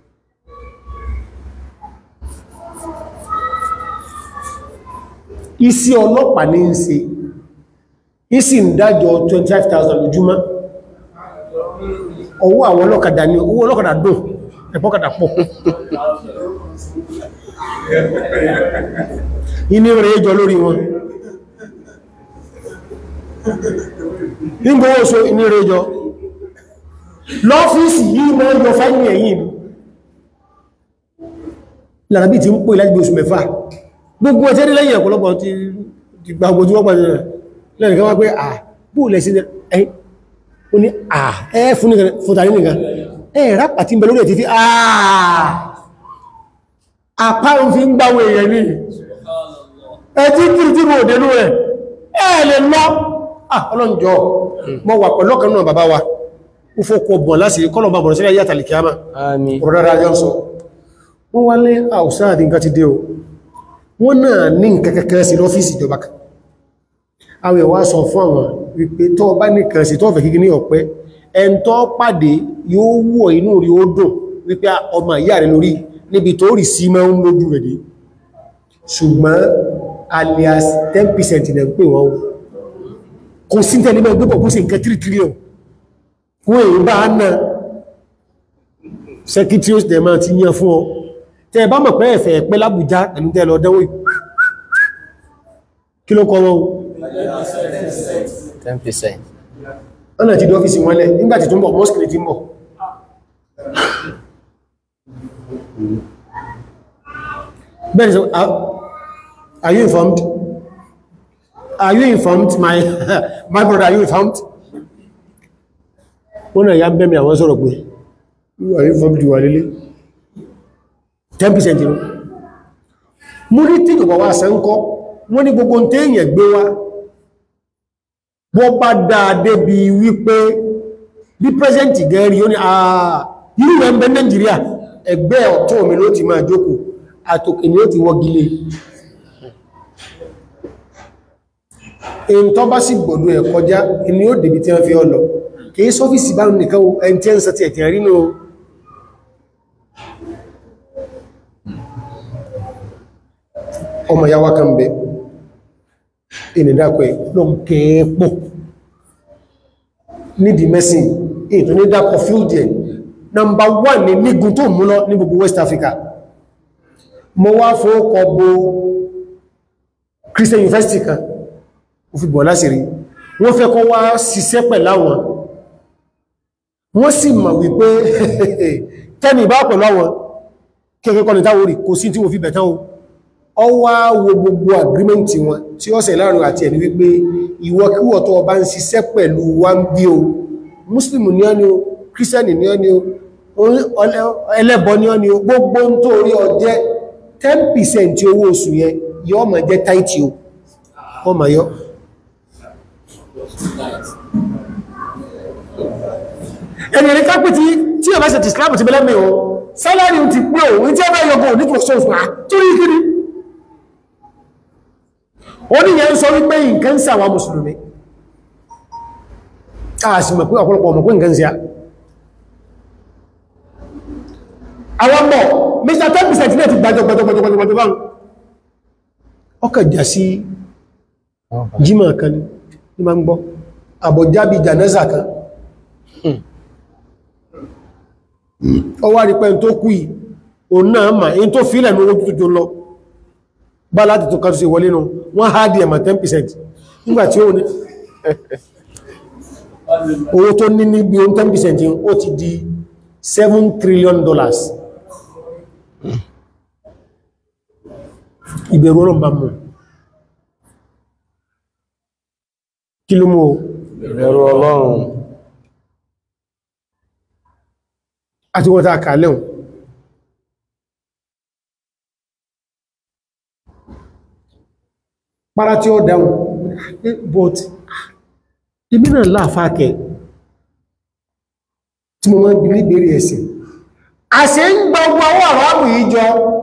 isi ọlọ́pàá ní ń ṣe isi ń dájọ́ 25,000 lójúmọ́ owó àwọn ọlọ́kadà ní owó ọlọ́kadà dùn ẹ̀pọ́kàtà pọ̀ inú rẹ̀ jọ lórí wọn nígbówó so inú rẹ̀ jọ lọ́fíìsì yìí mọ́ yọ fáìlì ẹ̀yìn lára bí ti ń pò láti bí oṣù mẹ́fà gbogbo ẹ̀tẹ́ ní lẹ́yìn ọ̀pọ̀lọpọ̀ ti gba ogun tí wọ́n pàdé rẹ̀ lẹ́yìn kan wá pé à bóòlẹ̀ sí ẹ̀ ó ní à ẹ́ fún tàrí nìkan ẹ̀rá pàtí ń bẹ lórí ẹ̀ ti fi àà àpá ń fi ń gbáwọ èèyàn ní ẹjí kìrì tí mo dẹnu rẹ̀ ẹ̀ lè lọ ọlọ́njọ́ mọ́ wà pẹ̀lú ọ̀kan náà bàbá wa ó fọ́kọ̀ bọ̀n láti kọ́lọ̀ bá bọ̀rọ̀ sílẹ̀ yàtà lè kíámà ọ̀rọ̀dára yọ́ sọ wọ́n wá lé àwùsáàdì nǹkan ti dé o wọ́n náà ní nǹkan kẹ́kẹ́ sí lọ́fíìsì ìjọba kan àwọn ìwà sọ fún àwọn wípé tó bá nìkan sí tó fẹ́ kíkí ní ọ̀pẹ́ ẹn tó pàdé yóò wọ̀ inú rí ó dùn wípé ọmọ ìyá rẹ̀ lórí níbi tó rí sí máa ń lójú rẹ̀ dé ṣùgbọ́n alias 10% ilẹ̀ ń pè wọ́n kò sí tẹ́lẹ̀ mẹ́ gbẹ́bọ̀ kó sí nǹkan 3 trillion wọ́n èyí bá náà secretaries dẹ̀ máa ti yàn fún ọ tẹ́ bá mọ̀ pé ẹ̀fẹ̀ pẹ́ lábújá pẹ̀lú tẹ́ lọ dánwò kí ló kọ́ wọn 10%. ọ̀nà ti dọ́fíìsì wọn lẹ̀ nígbàtí tó ń bọ̀ mọ́sílì tí ń bọ̀ bẹ́ẹ̀ sọ are you informed are you informed my my brother are you informed wọ́n náà ya ń bẹ́mì àwọn sọ̀rọ̀ pé are you informed wà lélé 10% ìrún mú ní tí ìjọba wá sẹ́ńkọ́ wọ́n ní gbogbo tẹ́yìn gbé wá wọ́n bá dáadé bí wípé bí pẹ́sẹ̀ntì gẹ́rí ó ní àà irú rẹ̀ ń bẹ Nàìjíríà ẹgbẹ́ ọ̀tún mi ló ti máa jókòó àtòkè ni ó ti wọ́gilé èyí tó bá sì gbọ̀dọ̀ ẹ̀ kọjá ni ó dèbí tí wọ́n fi ọlọ kìí sọ́fíìsì bá nìkan ẹni tí ẹ ń sọ ti ẹ̀tì rí náà ọmọ yàwá kan bẹ ìnìdàkọ̀ ẹ̀ lọ kẹ́ẹ̀pọ̀ nídi mẹ́sìn ètò ní dákọ̀ fíldì ẹ̀ nọmbà 1 ní nígun tó mú lọ ní gbogbo West Africa mo wá fóókọ bo Christian University kan ó fi bọ̀ lásìrí wọ́n fẹ́ kọ́ wá ṣiṣẹ́ pẹ̀láwọn wọ́n sì mọ̀ wípé tẹ́ni ìbá pẹ̀lú àwọn kẹ́kẹ́ kọ́ni táwọn orí kò sí tí wọ́n fi bẹ̀tán o ọ wá wo gbogbo agreement wọn tí ó ṣe láàrin àti ẹni wípé ìwọkíwọ̀ tó bá ń ṣiṣẹ́ pẹ̀lú wa ń bí o muslim ní ọ́ ni o christian ní ọ́ ni o ẹlẹ́bọ ní ọ́ ni o gbogbo ń tó orí ọjẹ́ 10% owó oṣù yẹn yọ́ máa jẹ́ táìtì o ọ ma yọ́ ẹni ẹni kápẹ́ tí tí ọba ṣe ti islam ti bẹ́lẹ́mì o sálárì ti pé òun tí ọba yọgbọ̀ ní tó sọ́ọ̀sùn à tó rí kiri ó ní yẹn sọ wípé nǹkan sí àwọn mùsùlùmí káàsì mọ̀ pé ọ̀pọ̀lọpọ̀ ọmọ pé nǹkan sí àwọn mọ̀ mr 10% náà ti gbájọ gbájọgbájọgbájọ báhùn ọkà jà sí jímọ̀ kan ní ma ń gbọ́ àbọ̀jábí jànẹ́sà kan ọwá rí pẹ́ tó kú yìí òun náà mà in tó fílẹ̀ ní owó tó lọ bá láti tó kàtù sí wọlé nù wọ́n há dí ẹ̀mà 10% nígbàtí ó ní owó tó ní ní bí o 10% yìí ó ti di 7 trillion dollars ìbẹ̀rù ọlọ́run bá mú kí ló mú o ìbẹ̀rù ọlọ́run àti wọ́n tàà kàálẹ̀hùn para tí ó dáhùn but ibi náà láàfáàkẹ́ tí mo máa ń bí ní ìbéèrè ẹ̀sìn a ṣe ń gbogbo àwọn àrábù yìí jọ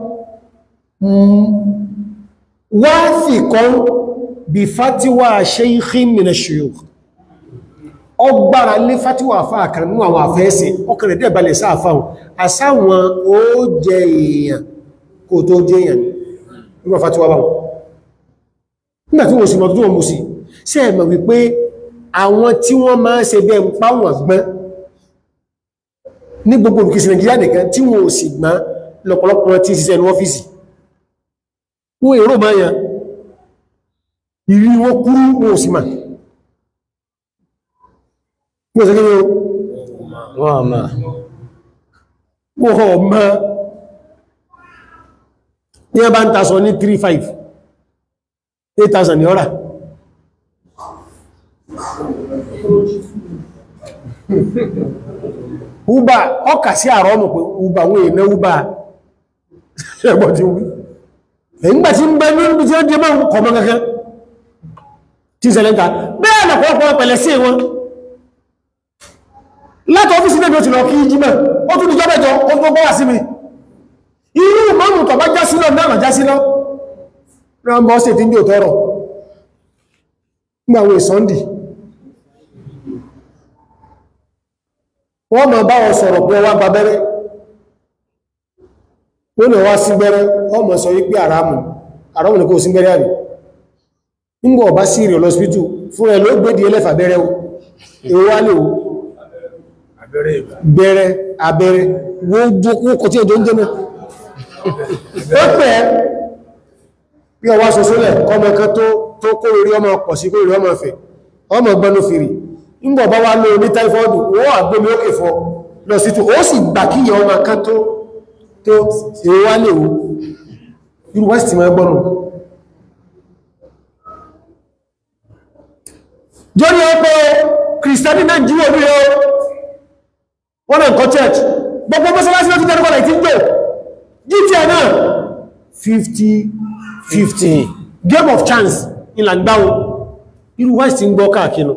wá fi kan bí fatiwa shaykhin min ash-shuyukh ọgbára lé fatiwa àfáà kan nínú àwọn àfẹ́ẹ̀sìn ọkànlẹ̀ dẹ̀ balẹ̀ sáàfáà àsáwọn ó jẹ èèyàn kò tó jẹ èèyàn nígbà fatiwa báwọn nígbàtí wọ́n sì mọ̀ tó wọ́n mú sí ṣe ẹ̀mọ̀ wípé àwọn tí wọ́n máa ṣe bẹ́ ń pa wọ́n gbọ́n ní gbogbo olùkísì Nàìjíríà nìkan tí wọ́n ò sì gbọ́n lọ́pọ̀lọpọ̀ tí ṣiṣẹ́ ní ọ́fíìsì wọ́n èrò máa yàn ìrí wọ́n kúrú wọ́n ò sì máa wọ́n sẹ́kẹ́ wọ́n àmà wọ́n ọmọ ní ẹbá ń tasọ ní 3-5 8,000 ní ọ́rà uba ọkà sí àrọ́ ọmọ pé uba wọ́n èèmẹ́ uba ẹgbọ́n tí wí ẹ̀yìngbà tí ń bẹ ní ibi tí ó dé máa ń kọmọ kankan tí sẹlẹ́ta bẹ́ẹ̀ lọ́pọ̀lọpọ̀ pẹ̀lẹ̀ sí wọn láti ọ́fíìsì náà ti lọ kí jímẹ̀ ó tún ní jọ́bẹ̀jọ́ ó tún gbọ́wà sí mi irú mọ́mù tọ̀ bá jásí lọ náà jásí lọ rámbọ́ sí tí ń jò tọ́rọ̀ nígbàwó ìsọ́ndì wọ́n mọ̀ bá wọn sọ̀rọ̀ pé wá gba bẹ́rẹ́ wọ́n lè wá sí gbẹ́rẹ́ wọ́n mọ̀ sọ wípé àrámù àrámù ní kò sí gbẹ́rẹ́ àrí nígbà ọba sí ìrìn lọ́spítù fún ẹ̀ ló gbédi ẹlẹ́fà bẹ́rẹ́ o èwo wá lè wo bẹ̀rẹ̀ abẹ́rẹ́ wọ́n kò tí ẹjọ́ ń jẹ́ náà ó pẹ́ bí ọwá sọ́sọ́lẹ̀ kọmọ kan tó kó orí ọmọ pọ̀ sí kó orí ọmọ fẹ̀ ọmọ gbọ́nú fìrì ńgbọ̀ bá wá ló ní táífọ́ọ̀dù wọ́n àgbómi ókè fọ́ lọ sí tó ó sì gbà kí ọmọ kan tó tó èwọ́ wá lè wó irú west ma gbọ́nù jọ́rí ọpọ̀ kìrìsìtánì náà jíwò ní ọ wọ́n náà kọ́ church gbogbo mọ́sánlásí lọ́tí tẹ́lẹ̀kọ́ láì tí ń jò gta náà 50 50 game of chance ìlàngbáwó irú west ń gbọ́ káàkiri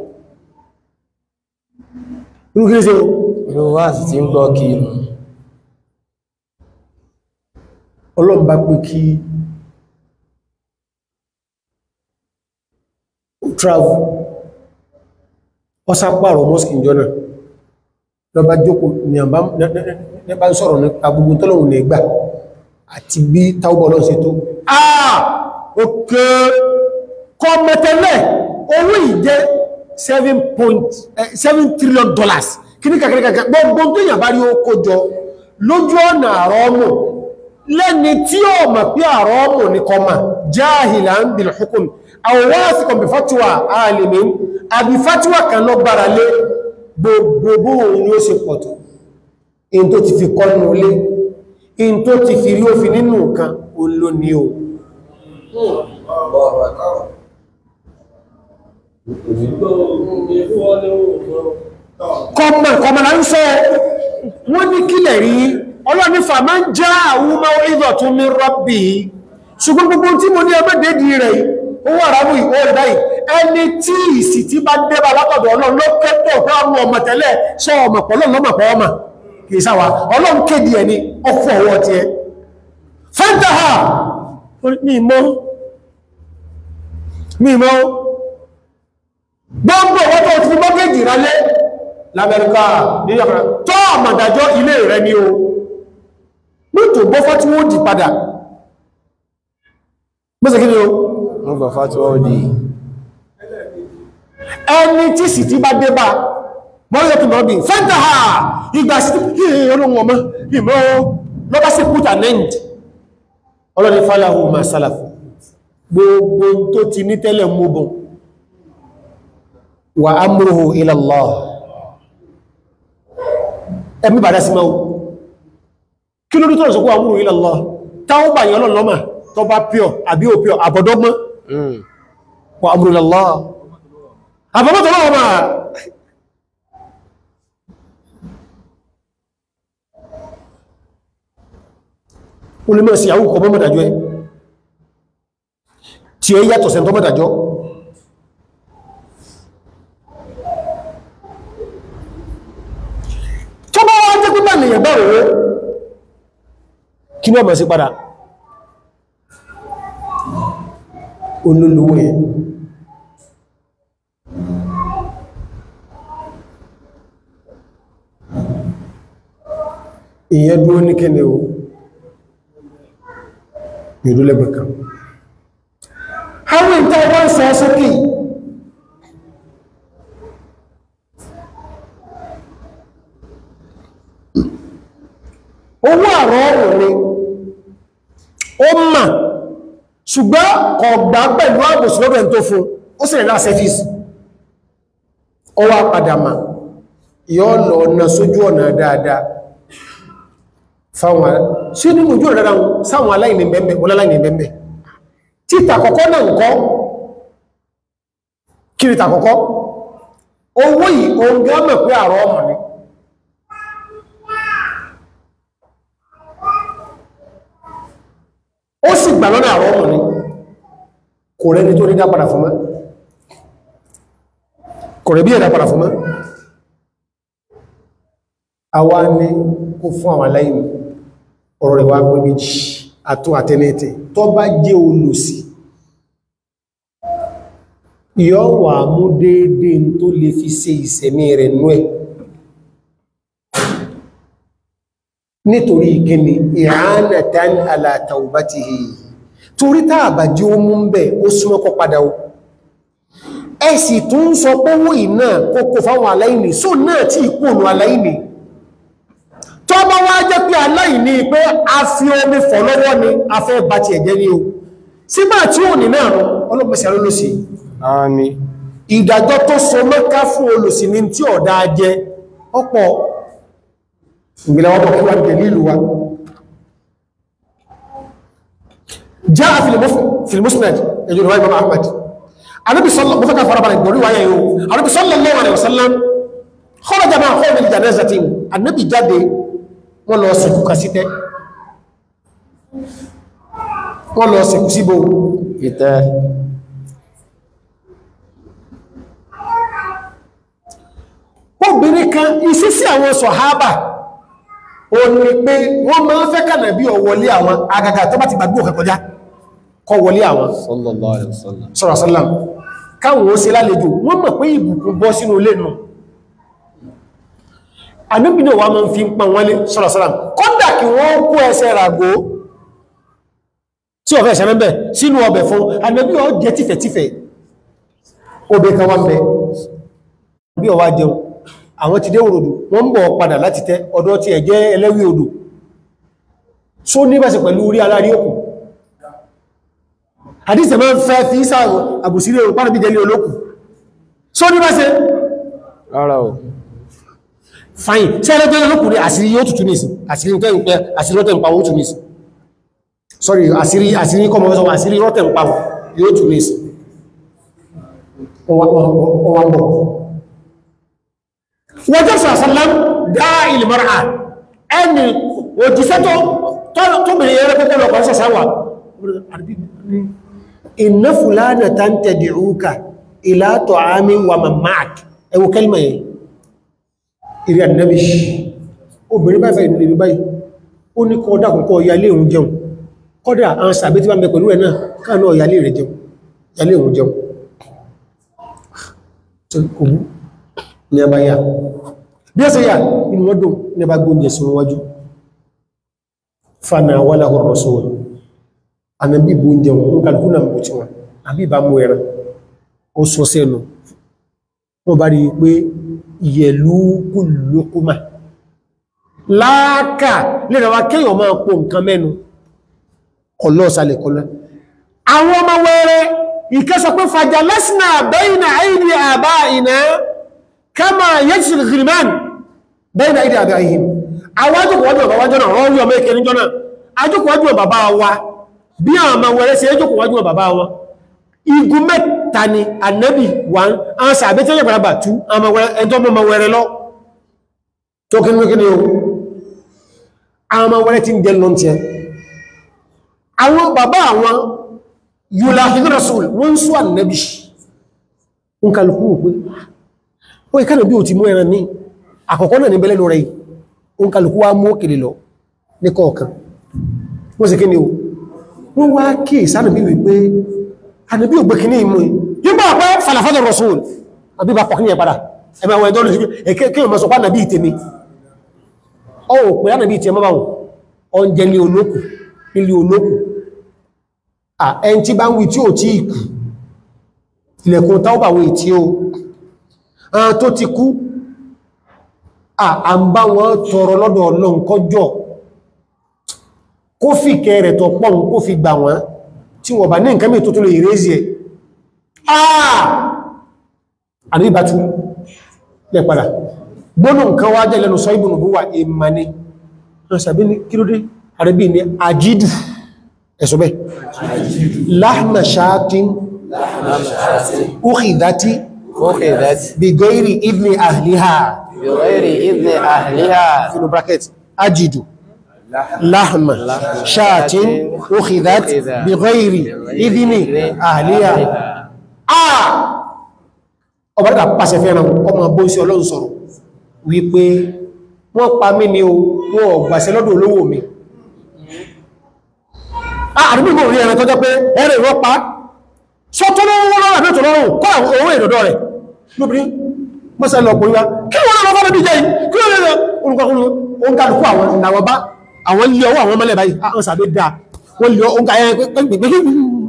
irú kí ní ṣe irú wá sì ti ń gbọ́ kí inú ọlọ́run bá pé kí travel ọsápàrọ̀ mosque ìjọ náà lọba jókòó ní àbá nípa ń sọ̀rọ̀ nípa gbogbo tọ́lọ̀wọ̀n ní ẹgbà àti bí taubọ̀ lọ́n ṣe tó àà òkè kọ mẹ́tẹ̀lẹ̀ owó ìjẹ́ 7 point 7 trillion dollars kíníkà kíníkà gbogbo tó yàn bá rí ó kójọ lójú ọ̀nà àrọ́mù lẹ́ni tí ó mọ̀ pé àrọ́mù ní kọmà jahilan bil hukm àwọ̀wọ́sìkọ̀ bí fatuwa alimin àbí fatuwa kan lọ gbára lé gbogbo òun ni ó ṣe pọ̀tọ̀ in tó ti fi kọ́nù lé in tó ti fi rí òfin nínú nǹkan olóní o kọmọ̀ kọmọ̀ là ń sọ wọ́n ní kílẹ̀ rí ọlọ́nífà máa ń já àwọn ọmọ ìdọ̀ tún ní rọ́bì ṣùgbọ́n gbogbo tí mo ní ẹgbẹ́ dédì rẹ̀ owó àrámù ìwó rẹ̀ báyìí ẹni tí ìsì tí bá débà látọ̀dọ̀ ọlọ́run ló kẹ́tọ̀ fún àwọn ọmọ tẹ́lẹ̀ sọ ọmọ pọ̀ lọ́nà ọmọ pọ̀ ọmọ kì í sáwà ọlọ́run kéde ẹni ọkọ̀ ọwọ́ ti ẹ fẹ́ntàhà ní ìmọ̀ ní ìmọ̀ gbogbo ọwọ́ tó ti fi mọ́gẹ́jì rálé lamẹ́ríkà ní ọ̀pàá tó àmàdàjọ́ ilé rẹ̀ ni o nítò gbọ́fọ́ tí wọ́n dì padà mọ́sẹ̀ kí ni o wọ́n gbà fàtíwá òdì ẹni tí sì ti bá dé bá mọ́rọ̀ tó lọ́bí fẹ́ntà ha ìgbà sí kí olóhun ọmọ ìmọ́ lọ́bá sí put an end ọlọ́ni fàlàhù ma sálàf gbogbo tó ti ní tẹ́lẹ̀ múbùn wà amruhu ila Allah ẹ̀mí bàdá sí máa kí ló dútọ́ ìsọ́kú amruhu ila Allah táwọn bàyàn ọlọ́lọ́mà tó bá píọ̀ àbí òpíọ̀ àbọ̀dọ́gbọ́n wà amruhu ila Allah àbọ̀mọ́tọ̀ lọ́wọ́ máa o lè mọ́ sí àwọn ọkọ̀ mọ́mọ́dájọ́ ẹ tí ó yàtọ̀ sẹ́ntọ́ mọ́dájọ́ tó bá wá jẹ́ pípà lèyàn bá rẹ̀ kí ní ọmọ sí padà olólùwò ẹ̀ ìyẹn dúró ní kẹ́ni o ìlú lẹ́gbẹ̀ẹ́ kan àwọn ìta wọ́n sọ sókè owó àrọ̀ ọ̀rọ̀ ni ó mà ṣùgbọ́n ọ̀gbà pẹ̀lú àbòsílọ́bẹ̀ tó fún ó sì rẹ̀ láà sẹ́fíìsì ó wá padà mà yọ́ lọ ọ̀nà sójú ọ̀nà dáadáa fáwọn sí nínú ojú ọ̀rẹ́ra sáwọn aláìní bẹ́ẹ̀bẹ̀ oláláìní bẹ́ẹ̀bẹ̀ títà kọ́kọ́ náà ń kọ́ kírìtà kọ́kọ́ owó yìí ohun gámẹ̀ pé àrọ ọmọ ni ó sì gbà lọ́nà àrọ ọmọ ni kò rẹni tó ní dá padà fún mọ́ kò rẹ̀ bí ẹ̀dá padà fún mọ́ àwa ní kó fún àwọn aláìní ọ̀rọ̀ rẹ̀ wá pé méjì àtún àtẹ́lẹ́tẹ̀ tó bá jẹ́ olùsì yọ́ wà mú déédé tó lè fi ṣe ìsẹ̀mí rẹ̀ nú ẹ̀ nítorí ìkíni i'anatan ala tawbatihi torí tààbà jí ó mú ń bẹ̀ ó súnmọ́kọ́ padà ó ẹ sì tún sọ pọ́wọ́ ìná kókò fáwọn aláìní só náà tí ìkúnnù aláìní tó bá wá jẹ́ pé aláìní pé a fi omi fọ̀ lọ́wọ́ ni a fẹ́ bá ti ẹ̀jẹ́ ní o sígbà tí ò ní náà rọ ọlọ́pẹ̀sẹ̀ alólòsì àmín ìdájọ́ tó so mẹ́ká fún olùsì ní tí ọ̀dá jẹ ọ̀pọ̀ ìgbìlẹ̀ wọ́n kí wá dẹ̀lú ìlú wa já filimusmed ẹjọ́ ìwá imam ahmad anábi sọ́lọ́ mọ́ fẹ́ka fara balẹ̀ ìgbòrí wáyé yóò anábi sallallahu alaihi wasallam kharaja máa kọ́ ìmìlì janazati anábi jáde wọ́n lọ sìnkú kásítẹ́ wọ́n lọ sìnkú síbò ìtẹ́ obìnrin kan ìsísí àwọn sọ̀hábà o ní pé wọ́n máa ń fẹ́ kànà bí ọ̀wọlé àwọn agaga tó bá ti gbàgbé òkè kọjá kọ wọlé àwọn sallallahu alaihi wasallam sọ̀rọ̀sọ́lá káwọn ó ṣe lálejò wọ́n mọ̀ pé ìbùkún bọ́ sínú ilé nù àníbìnà wa máa ń fi ń pa wọ́n lé sọ̀rọ̀sọ́lá kọ́dà kí wọ́n kó ẹsẹ̀ ràgó tí ọ̀fẹ́ ẹ̀sẹ̀ mẹ́bẹ̀ sínú ọbẹ̀ fún àníbì ọ jẹ tífẹ̀tífẹ̀ obè kan wá ń bẹ bí ọwá jẹun àwọn ti dé òròdù wọ́n ń bọ̀ padà láti tẹ́ ọ̀dọ̀ tí ẹ̀ jẹ́ ẹlẹ́wì odò só ní bàṣẹ pẹ̀lú orí alárí òkú àdíṣẹ́ máa ń fẹ́ fi sáàrùn àbùsílẹ̀ òrùn pàdàbí jẹ́lé olókù só ní bàṣẹ rárá o fine tí ẹlẹ́gbẹ́ olókù rí àṣírí yóò tutù ní ìsìn àṣírí tẹ́ ń pẹ́ àṣírí rọ́tẹ̀ ń pa ó tù ní ìsìn sorry àṣírí àṣírí kọmọ fẹ́ sọ àṣírí rọ́tẹ̀ ń pa yóò tù ní ìsìn ọwà ń bọ̀ wọ́n jẹ́ sàṣàlám dá ìlmọ́ra ẹni òjíṣẹ́ tó bèèrè ẹrẹ pẹ́pẹ́ lọ́kọ̀ sàṣàwà inna fulana tan tad'uka ila ta'amin wa mammak ẹwọ kẹlmà yẹ ìrìn àdínábì obìnrin báyìí fẹ́ ìlú báyìí ó ní kọ́ dákùnkọ́ ìyálé òun jẹun kọ́dà àwọn sàbí tí bá ń bẹ pẹ̀lú ẹ̀ náà káà náà ìyálé rẹ̀ jẹun ìyálé òun jẹun kò mú ní ẹbá yà bí ẹ́sẹ̀ yà inú wọ́dùn ní ẹbá gbóúnjẹ sí wájú fana wala ar-rasul ànàbí gbóúnjẹ wọn kàlùkù náà mú tí wọn àbí bá mú ẹran ó sọ sẹ́nu wọ́n bá rí pé yẹ̀lú kùlùkùmà láàkà lè rẹwà kéèyàn máa pò nǹkan mẹ́nu ọlọ́ọ̀sálẹ̀ kọlá àwọn ọmọ wẹ́rẹ́ ìkẹsọ pé fàjà lẹ́sìnà bẹ́yìnà àìdí àbá ìná kama yẹ́sìl gìrìmán bẹ́yìnà àìdí àbá ìhìn àwọn ajọ́kùnwájú ọ̀bá wájọ́ náà rọ́rí ọmọ ìkẹrin jọ náà ajọ́kùnwájú ọ̀bá bá wa bí àwọn ọmọ wẹ́rẹ́ sí ajọ́kùnwájú ọ̀bá bá wọn igun mẹ́ta ni ànábì wà ń àwọn sàbẹ́ tẹ́lẹ̀ pàdàbà tú ẹjọ́ ọmọ wẹ́rẹ́ lọ tó kí ní kí ni o àwọn ọmọ wẹ́rẹ́ ti ń jẹ lọ́ntẹ́ àwọn bàbá àwọn yùláhìdì rasul wọ́n sọ ànàbì ń kàlùkù pé ó ìkànnà bí o ti mú ẹran ní àkọ́kọ́ náà ní bẹ́lẹ̀ lọ rẹ̀ ń kàlùkù wá mú òkèlè lọ ní kọ̀ọ̀kan wọ́n sì kí ni o wọ́n wá kí ìsànàbí wípé ànàbí ò gbé kí ní ìmú yígbà pẹ́ falafadà rasul àbí bá pọ̀kí ní ẹ̀padà ẹ̀mà àwọn ẹ̀dọ́ lójú kí wọ́n mọ́ sọ pé ànàbí ìtẹ̀mí ọ ò pé ànàbí ìtẹ̀ mọ́ báwọn ọ̀njẹ́ ní olókù nílé olókù ẹn tí bá ń wí tí ò tí ìkù ilẹ̀kùn táwọn àwọn ètí o àwọn tó ti kú à ń bá wọn tọrọ lọ́dọ̀ ọlọ́run kọjọ́ kó fi kẹrẹ̀ tọ pọ́n kó fi gbà wọ́n tí wọ́n bá ní nǹkan mẹ́ tó tó lè ìrẹ́sì ẹ̀ àà àríbàtú lẹ padà gbónú nǹkan wá jẹ́ lẹ́nu sọ ìbùnù búwà ìmàní ṣàbí ní kílódé àrẹ́bí ní àjídù ẹ̀sọ́ bẹ́ láhmà ṣáàtín ukhidati أخذت bighairi idni ahliha بغير إذن أهلها fínú bracket ajidu láhmà ṣáàtín ukhidhat bighairi idni ahliha ah ọbárítà pàṣẹ fẹ́ràn ọmọ bó sí ọlọ́run sọ̀rọ̀ wípé wọ́n pa mí ní o wọ́n ọ̀gbàṣẹ́ lọ́dọ̀ olówó mi àdúgbò rí ẹran tó jẹ́ pé ẹ̀rẹ̀ ìrọ́pá sọ́tọ́ lọ́wọ́ lọ́wọ́ àbí ètò lọ́rùn kọ́ àwọn owó ìdọ̀dọ̀ rẹ̀ lóbìnrin mọ́sẹ̀ lọ pòríwá kí wọ́n lọ́wọ́ fọ́lọ́bí jẹ́ yìí kí wọ́n lọ́wọ́ olùkọ́kùnrin ó ń kálukú àwọn ìlàwọ̀ bá àwọn ilé ọwọ́ àwọn mọ́lẹ̀ báyìí àwọn sàbẹ̀ dá wọ́n lè ó ń kàyẹ́ pẹ́pẹ́pẹ́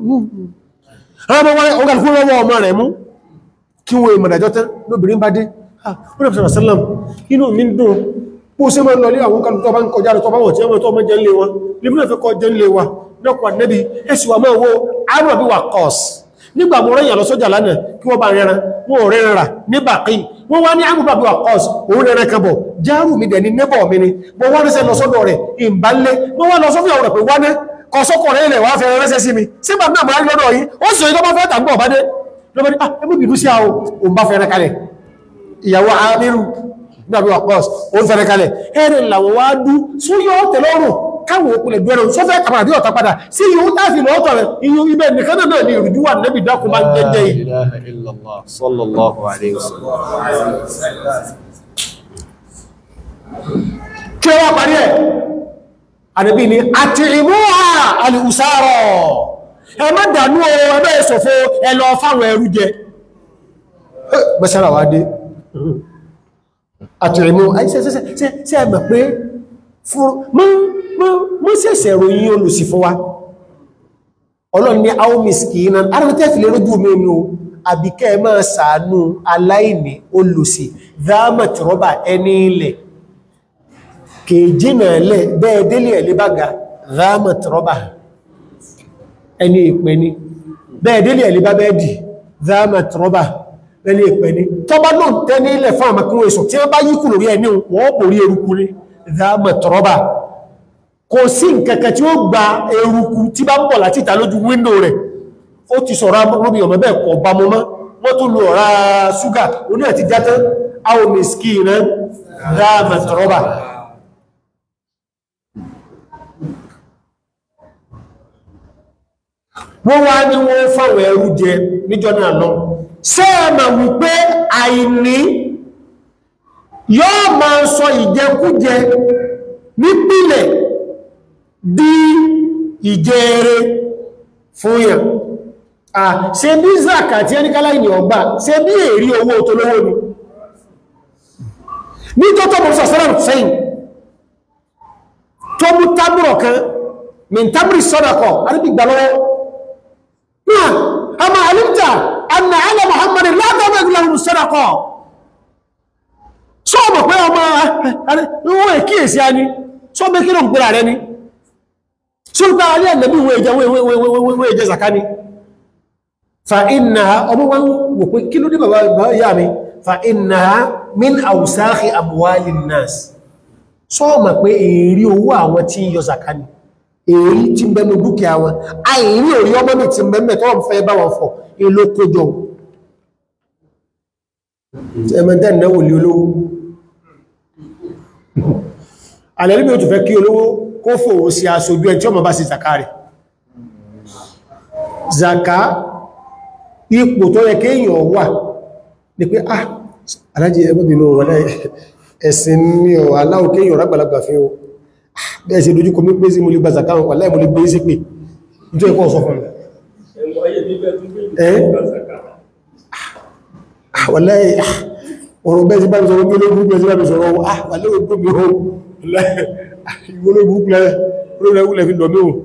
ó ń kálukú lọ́wọ́ ọmọ rẹ̀ mú kí wọ́n ìmọ̀dájọ́ tán lóbìnrin bá dé ó rẹ̀ fẹ́rẹ̀ sálàm inú mi ń dùn bó ṣe mọ́ lọlé àwọn kálukú tó bá ń kọjá lọ tó bá wọ̀ tí wọ́n tó ọmọ jẹ́ ń lé wọn lébúrẹ́ fẹ́ kọ́ jẹ́ ń lé wa lọ́pọ̀ ànẹ́bí ẹ̀sì wà máa wo àrùn àbí wà kọ́s nígbà mọ́ rẹ̀yàn lọ sọ́jà lánàá kí wọ́n bá rẹran wọ́n ò rẹran rà ní bàkí wọ́n wá ní àrùn àbí wà kọ́s òun rẹran kabọ̀ járù mi dẹ̀ ní nébọ̀ mi ni mo wá rẹ́sẹ̀ lọ sọ́dọ̀ rẹ̀ ìbálẹ̀ wọ́n wá lọ sọ́fíà rẹ̀ pé wáná kọ́sọ́kọ̀ rẹ̀ ilẹ̀ wá fẹ́ rẹ́sẹ̀ sí mi sí bàbá náà máa ń lọ́dọ̀ yìí ó sì tó bá fẹ́ tàbí ọ̀bá dé lọ́bàá ní ah ẹgbẹ́ bìdú sí àwọn òun bá fẹ́rẹ́ kalẹ̀ ìyàwó amírù nígbàbí wà kọ́s òun fẹ́rẹ́ kalẹ̀ ẹ̀rẹ̀ làwọn wá dú súyọ́ tẹ̀lọ́rùn káwọn òpìlẹ̀ gbẹ̀rẹ̀ sọ́fẹ́ kàpàdà bí ọ̀tà padà sí yíò táàfì lọ́ọ̀tọ̀ rẹ̀ iyú ibẹ̀ nìkan náà ní ìrùjú wà nẹ́bì dákùn máa ń jẹ́jẹ́ yìí لا إله إلا الله صلى الله عليه وسلم kí wọ́n parí ẹ̀ ànàbí ni àti ìmúhà alìhùsárọ̀ ẹ má dànú o ẹgbẹ́ ìṣòfò ẹ lọ fáwọn ẹrú jẹ gbẹ́sára wá dé àti ìmú ṣe ẹgbẹ̀ pé mọ́ sẹ̀sẹ̀ ròyìn olùsì fún wa ọlọ́run ní àwọn miskinan ara tẹ́ fi lè rójú omi omi o àbíkẹ́ máa sàánú aláìní olùsì dámàtìrọ́bà ẹni ilẹ̀ kèjìnà lẹ̀ bẹ́ẹ̀ délé ẹ̀lẹ́ bága dámàtìrọ́bà ẹni ìpẹ́ ni bẹ́ẹ̀ délé ẹ̀lẹ́ bá bẹ́ẹ̀ dì dámàtìrọ́bà ẹni ìpẹ́ ni tọ́bá náà tẹ́ ní ilẹ̀ fún àmàkínwó èso tí wọ́n bá yíkù lórí ẹni wọ́n borí eruku ní dámàtìrọ́bà kò sí nkẹ̀kẹ̀ tí ó gba eruku tí bá ń bọ̀ láti ìta lójú wíńdò rẹ̀ ó ti sọ̀rọ̀ amúrúbí ọmọ bẹ́ẹ̀ kọ̀ bá mọ́ mọ́ wọ́n tó lo ọ̀rá ṣúgà oní àti játán àwọn mẹ́sìkì iná dáàmà tọrọba wọ́n wá ní wọ́n fáwọn ẹrú jẹ níjọ́ náà lọ sẹ́ẹ̀mà wípé àìní yóò máa sọ ìjẹkújẹ nípìlẹ̀ di ìjẹrẹ fún yàn à ṣe bí zaka tí ẹni kálá ìní ọgbà ṣe bí èrí owó tó lówó ni ní tó tó mọ̀ sọ̀sọ́rọ̀ sẹ́yìn tó mú tábùrọ̀ kan min tábùrì sọ́dọ̀kọ̀ alìbìgbà lọ́wọ́ náà a ma alimta anna ala muhammadin látọ́bẹ̀ ìgbìlẹ̀ sọ́dọ̀kọ̀ sọ́ọ̀mọ̀ pé ọmọ ẹ̀wọ̀n èkíyèsí a ní sọ́ọ̀mọ̀ kí ló ń pèrà rẹ ni sọ́ọ̀mọ̀ alẹ́ ẹ̀lẹ́bí ìwé ìjẹ zaka ni fa inna ọmọ wọn wò pé kí ló dé bàbá yà mi fa inna min awsakhi amwalin nas sọ́ọ̀mọ̀ pé èrí owó àwọn tí yọ zaka ni èrí tí ń bẹnu dúkìá wọn àìrí orí ọmọ mi ti bẹ̀mẹ̀ tó wọ́n fẹ́ bá wọn fọ̀ èlò kójọ ẹmẹ́ntẹ́ ìnáwó lé olówó alẹ́lẹ́bí ó tún fẹ́ kí olówó kó fòwò sí aṣojú ẹ̀ tí ọmọ bá sí zaka rẹ̀ zaka ipò tó yẹ kéèyàn wà ní pé ah alájí ẹgbẹ́bìnú wọlé ẹ̀sìn ní ọ̀ aláwò kéèyàn rágbàlagbà fi o bẹ́ẹ̀ sí lójú kò mí pé sí mo lè gba zaka wà láì mo lè gbé sí pé ìjọ ẹ̀kọ́ sọ fún wàláì ọ̀rọ̀ bẹ́ẹ̀ sí bá mi sọ̀rọ̀ bí olóògùn bẹ́ẹ̀ sí bá mi sọ̀rọ̀ wàláì ogun mi o olóògùn lẹ́ fi lọ mí o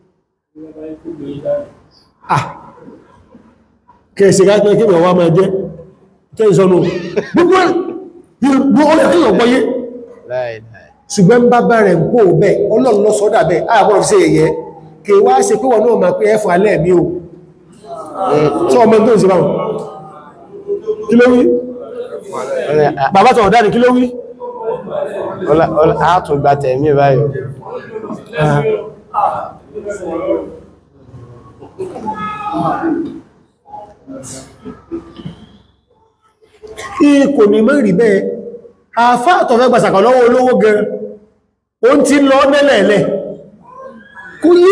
kẹsì káàkiri kí wọ́n wá máa jẹ́ tẹ́ ìsọ́nù gbogbo ọ̀rẹ́ kí ọ̀pọ̀ yé ṣùgbọ́n bá bá rẹ̀ ń pò bẹ́ ọlọ́run lọ sọ́dà bẹ́ ààbọ̀n fi ṣe èyẹ kí wá ṣe pé wọ́n náà máa pé ẹfà alẹ́ mi o tí ọmọ tó ń ṣe báwọn kí ló wí bàbá tó ọ̀dá ni kí ló wí àtùgbà tẹ̀mí báyìí kí kò ní mọ́ rí bẹ́ẹ̀ àfá àtọ̀fẹ́ gbàsàkà lọ́wọ́ olówó gan o ti lọ nẹ́lẹ̀ẹ̀lẹ̀ kú yí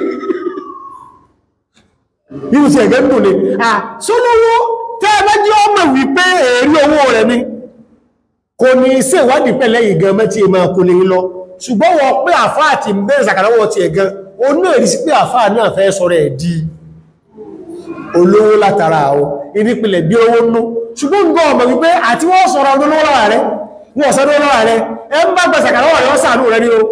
yíò sí ẹ̀gẹ́ mbò ní à sólówó tẹ́ẹ̀bẹ́ jí ọmọ wípé èrí owó rẹ̀ ni kò ní sí ìwádìí pẹ̀lẹ̀ ìgan mẹ́tí ìmọ̀ kò lè lọ ṣùgbọ́n wọ́n pé àfá àti bẹ́ẹ̀ sàkàlọ́wọ́ ti ẹ̀gan o náà rí sí pé àfá náà fẹ́ sọ̀rọ̀ ẹ̀ di olówó látara o ìnípìlẹ̀ bí owó nú ṣùgbọ́n gbọ́ ọmọ wípé àti wọ́n sọ̀rọ̀ ọdún lọ́wọ́ rẹ̀ wọ́n sọ́dún lọ́wọ́ rẹ̀ ẹ ń bá gbẹ̀sàkà lọ́wọ́ rẹ̀ ọ́sàánú rẹ̀ ní o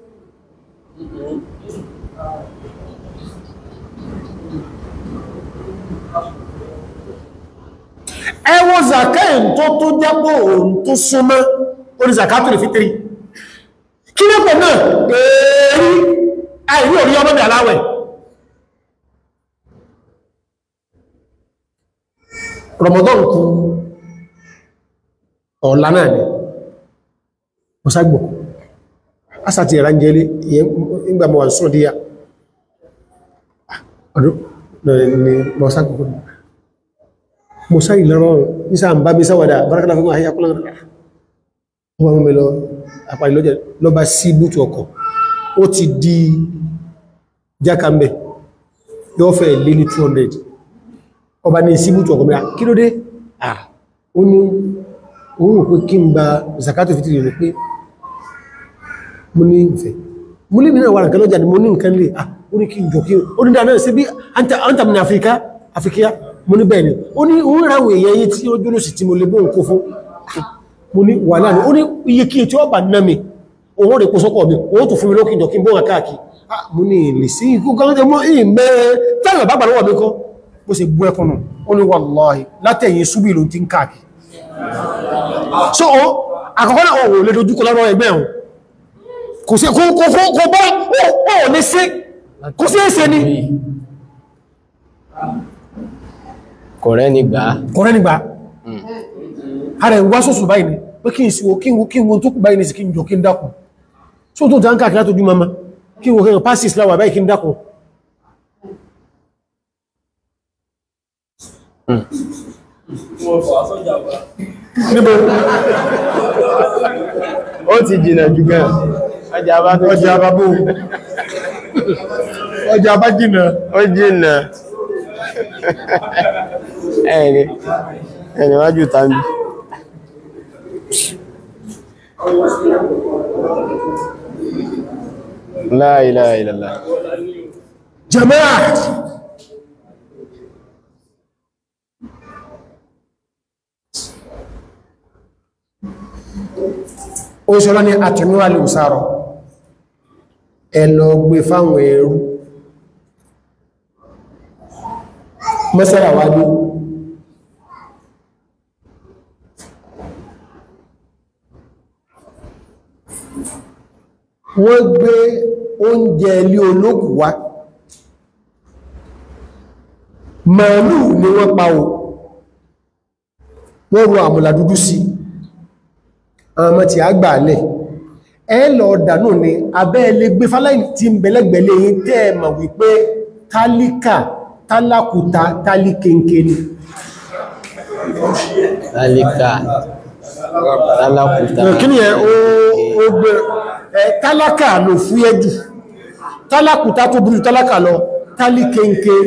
ẹwọ́ zakain tó tó jápọ̀ òun tó súnmọ́ orí zakato lè fítírì kí lẹ́pọ̀ náà èrí àìrí orí ọmọdé aláwẹ̀ Ramadan kú ọ̀la náà ni mọ̀ságbò asàtì ìrànjẹ́lé ìgbà mọ̀ sún díyà ọdún ni mọ̀ságbò mọ̀sá ìlọ́rọ̀ nísà ń bá bí sáwàdà bárakàlá fún àyíyá kúlọ̀ wọ́n mẹ́ lọ àpàrí lọ́jẹ́ lọ bá sí bútù ọkọ̀ ó ti di jákàmbẹ̀ yóò fẹ́ lé ní 200 ọba ní sí bútù ọkọ̀ mẹ́ra kí ló dé ah ó ní òun òpin kí n gba zakato fitiri rẹ̀ pé mo ní ìfẹ́ mo lè mìíràn wà nǹkan lọ́jà ni mo ní nǹkan lè ah ó ní kí n jọ kí ó ní dáadáa sí bí anta min Afrika Afrika mo ní bẹ́ẹ̀ ni ó ní òun ráwọ̀ èèyàn yí tí ó dúró sí tí mo lè bóhùn kó fún mo ní wà láàrin ó ní iye kí tí ó bà ná mi òun rẹ̀ kó sọ́kọ̀ mi òun tó fún mi lókè jọ kí n bóhùn káàkiri ah mo ní ìlè sí ikú kan jẹ mọ́ ìmẹ́ tẹ́lẹ̀ bá gbà lọ́wọ́ mi kọ́ bó ṣe bú ẹkùn nù ó ní wallahi látẹ̀yìn súbì ló ti ń káàkì so o àkọ́kọ́ náà wọ́n lè dojúkọ lọ́rọ̀ ẹgbẹ́ ẹ̀hùn kò sí kò kò kò kò bọ́ ó lè sí kò sí ẹsẹ̀ ni kò rẹ́ ní gbà á kọ̀rẹ́ nígbà ara ìwá sọ́sù báyìí ni pé kí n sí o kí n wo kí n wo tó kù báyìí ní sí kí n jọ kí n dákùn so tó tán káàkiri látójú mama kí n wo kí n pàṣẹ ìsìláwà báyìí kí n dákùn níbo ó ti jìnà jù gan ọjà bá tó ọjà àbábò ọjà àbájìnà ó jìnà ẹni ẹni wájú tàbí la ilaha illallah jama'a ó ṣọ́lá ní àtẹ̀míwà lè sáàrọ̀ ẹ lọ gbé fáwọn ẹrú mọ́sára wá ní wọ́n gbé oúnjẹ ilé olókù wá màálù ni wọ́n pa o wọ́n ro àmùlà dúdú sí àwọn ọmọ tí a gbà lẹ̀ ẹ lọ dànù ni abẹ́ ilé gbé fáláì tí ń bẹ̀lẹ́gbẹ̀lẹ́ yìí tẹ́ ẹ mọ̀ wípé tálíkà tálákùta tálíkẹ́ǹkẹ́ ni tálíkà tálákùtà kí ni ẹ ó ó gbé ẹ tálákà ló fúyẹ́ jù tálákùta tó burú tálákà lọ tálíkẹ́ǹkẹ́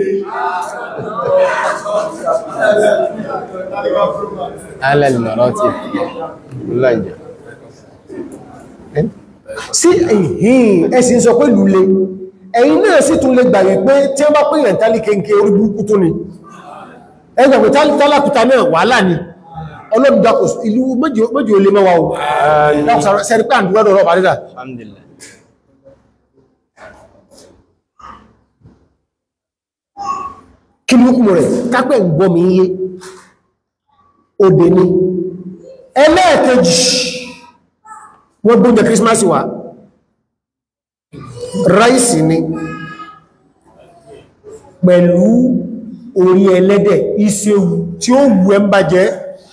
alẹ́lùmọ̀rọ́tì lọ́jà sí ẹ̀yìn ẹ̀sìn sọ pé lulẹ̀ ẹ̀yìn náà sì tún lè gbàgbé pé tí wọ́n bá pè yàn tálíkẹ́ǹkẹ́ orí burúkú tó ni ẹgbẹ̀gbẹ̀ tálákùta náà wàhálà ni ọlọ́run dákò ìlú méjì olè mẹ́wàá o dákùsàrọ̀ sẹ́rí pé àndúgbọ́dọ̀ ọ̀rọ̀ àrídà alhamdulillah kí ní hukumu rẹ̀ kápẹ̀ ń gbọ́ mi yé òdè ni ẹlẹ́ẹ̀kejì wọ́n gbóúnjẹ kírísímásì wá ráìsì ni pẹ̀lú orí ẹlẹ́dẹ̀ ìṣẹ́wù tí ó wù ẹ́ ń bá jẹ́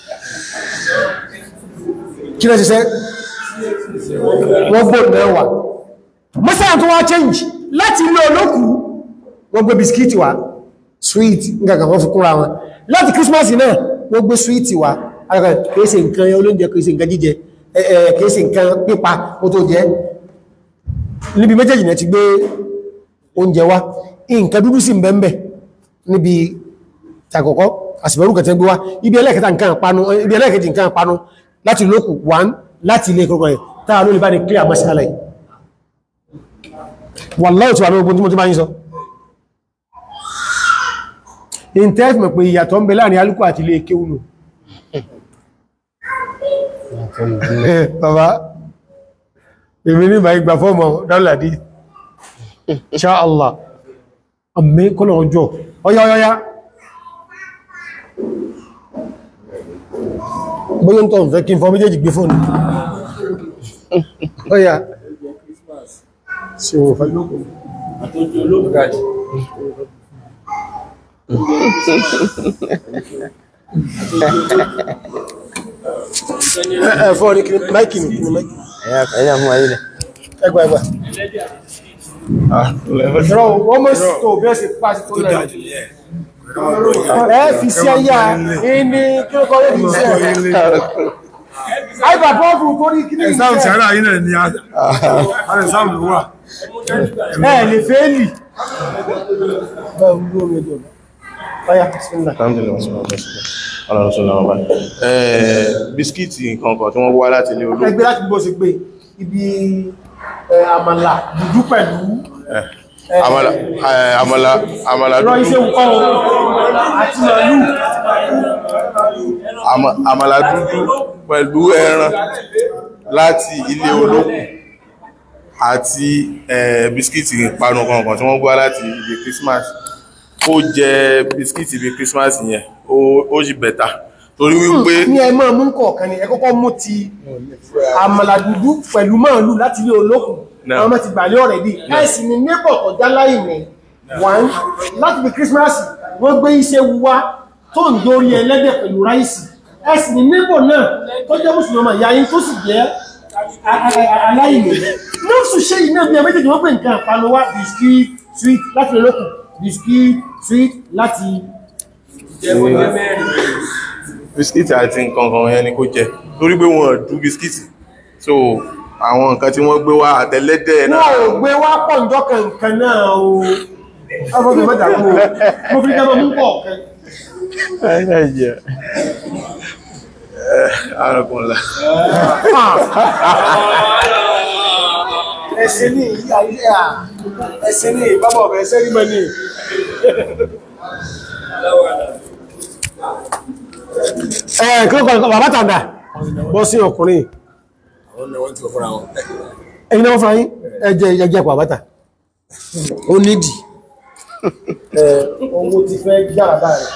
kí lẹ́ ṣiṣẹ́ wọ́n gbóòn náà wà mọ́sán tó wá change láti ilé olókù wọ́n gbé bisikíìtì wá sweet nǹkan wọ́n fi kúnra wọn láti Christmas náà wọ́n gbé sweet wá ara kìí ṣe nǹkan olóúnjẹ kìí ṣe nǹkan jíjẹ kìí ṣe nǹkan pípa ó tó jẹ níbi méjèèjì náà ti gbé oúnjẹ wá nǹkan dúdú sí mbẹ́mbẹ́ níbi tàkọ́kọ́ àsìbẹ̀rù kẹtẹ́ gbé wá ibi ẹlẹ́kẹta nǹkan panu ibi ẹlẹ́kẹjì nǹkan panu láti lókù one láti ilé kọ́kọ́ rẹ̀ táà ló lè bá ní clear masala yìí wallahi tí wà ní ogun tí mo ti máa ń sọ intef mọ̀ pé ìyàtọ̀ ń bẹ láàrin alúkù àti ilé kéwùnù bàbá èmi ní ìbá ìgbà fọ́mọ̀ dáúlàdí insha Allah àmì kọ́lọ̀ ọjọ́ ọya ọya bóyí ń tọ́ ń fẹ́ kí n fọ́ méjèèjì gbé fóònù ọya sí wọ́n fẹ́ lókùn ẹ̀fọ́ ní kí máìkì ní kí máìkì ẹ̀yà fún ayé lẹ̀ ẹgbà ẹgbà ìrọ̀ wọ́n mọ́ sí tó bí ẹ́ sì pàṣẹ tó lẹ́ ẹ fi sí ẹyà ní kí ó kọ́ lé fi sí ẹ̀ àìbà fọ́ọ̀fù tó ní kí ní Ẹ̀sáàmù ìṣẹ́ sàárà yìí náà ni a ẹ̀sáàmù ló wà. ẹ̀ lè fẹ́ẹ̀lì Ọya, bismillah. Alhamdulillah, wassalatu wassalamu ala rasulillah wa ba'd. Eh, bisikíìtì nǹkan tí wọ́n wá láti ilé olóògùn ẹgbẹ́ láti bó ṣe gbé ibi ẹ, àmàlà dúdú pẹ̀lú àmàlà eh, àmàlà àmàlà rọ iṣẹ́ dúdú nǹkan àti màálù àmà- àmàlà dúdú pẹ̀lú ẹran láti ilé olóògùn àti eh, bisikíìtì ìpanu kankan tí wọ́n wá láti ilé Christmas kó jẹ bisikíìtì bí Christmas yẹn ó ó sì bẹ̀tà torí wípé ní ẹ máa mú kọ̀ọ̀kan ni ẹ kọ́kọ́ mú ti àmàlà dúdú pẹ̀lú màálù láti ilé olókùn Náà. àwọn ọmọ ti gbàlẹ́ ọ̀rẹ́ bí ẹ̀sì ni nébọ̀ kọjá láì ní wọ́n láti fi Christmas wọ́n gbé iṣẹ́ wá tó ń dórí ẹlẹ́dẹ̀ pẹ̀lú ráìsì ẹ̀sì ni nébọ̀ náà tó jẹ́ mùsùlùmí ìyá yín tó sì jẹ́ a- a- a- aláìní lóṣù ṣe iná bí ẹmẹ́jẹ̀ tí wọ́n pè nǹkan àpanu wá biscuit sweet láti ilé olókùn biscuit sweet láti bisikíìtì àti nǹkan kan yẹn ni kó jẹ torí pé wọn dú bisikíìtì so àwọn nǹkan tí wọ́n gbé wá àtẹlẹ́dẹ̀ wọ́n náà ò gbé wá pọ̀ ǹjọ́ kankan náà o ọmọdé mẹ́ta kú o mo fi jẹ́ mú pọ̀ kan Ẹ̀yà. arákùnrin ẹ̀sẹ̀ ní ìyá ilé à ẹ̀sẹ̀ ní ìbábọ̀ ọ̀bẹ̀ ẹ̀sẹ̀ rí mẹ́ni ẹ̀ kí ló kọ́ bàbá tàndà bọ́ sí ọkùnrin ẹ̀yìn náà fún ayín ẹjẹ́ ìjẹjẹ́ pọ̀ àbátà ó nídì owó ti fẹ́ jára báyìí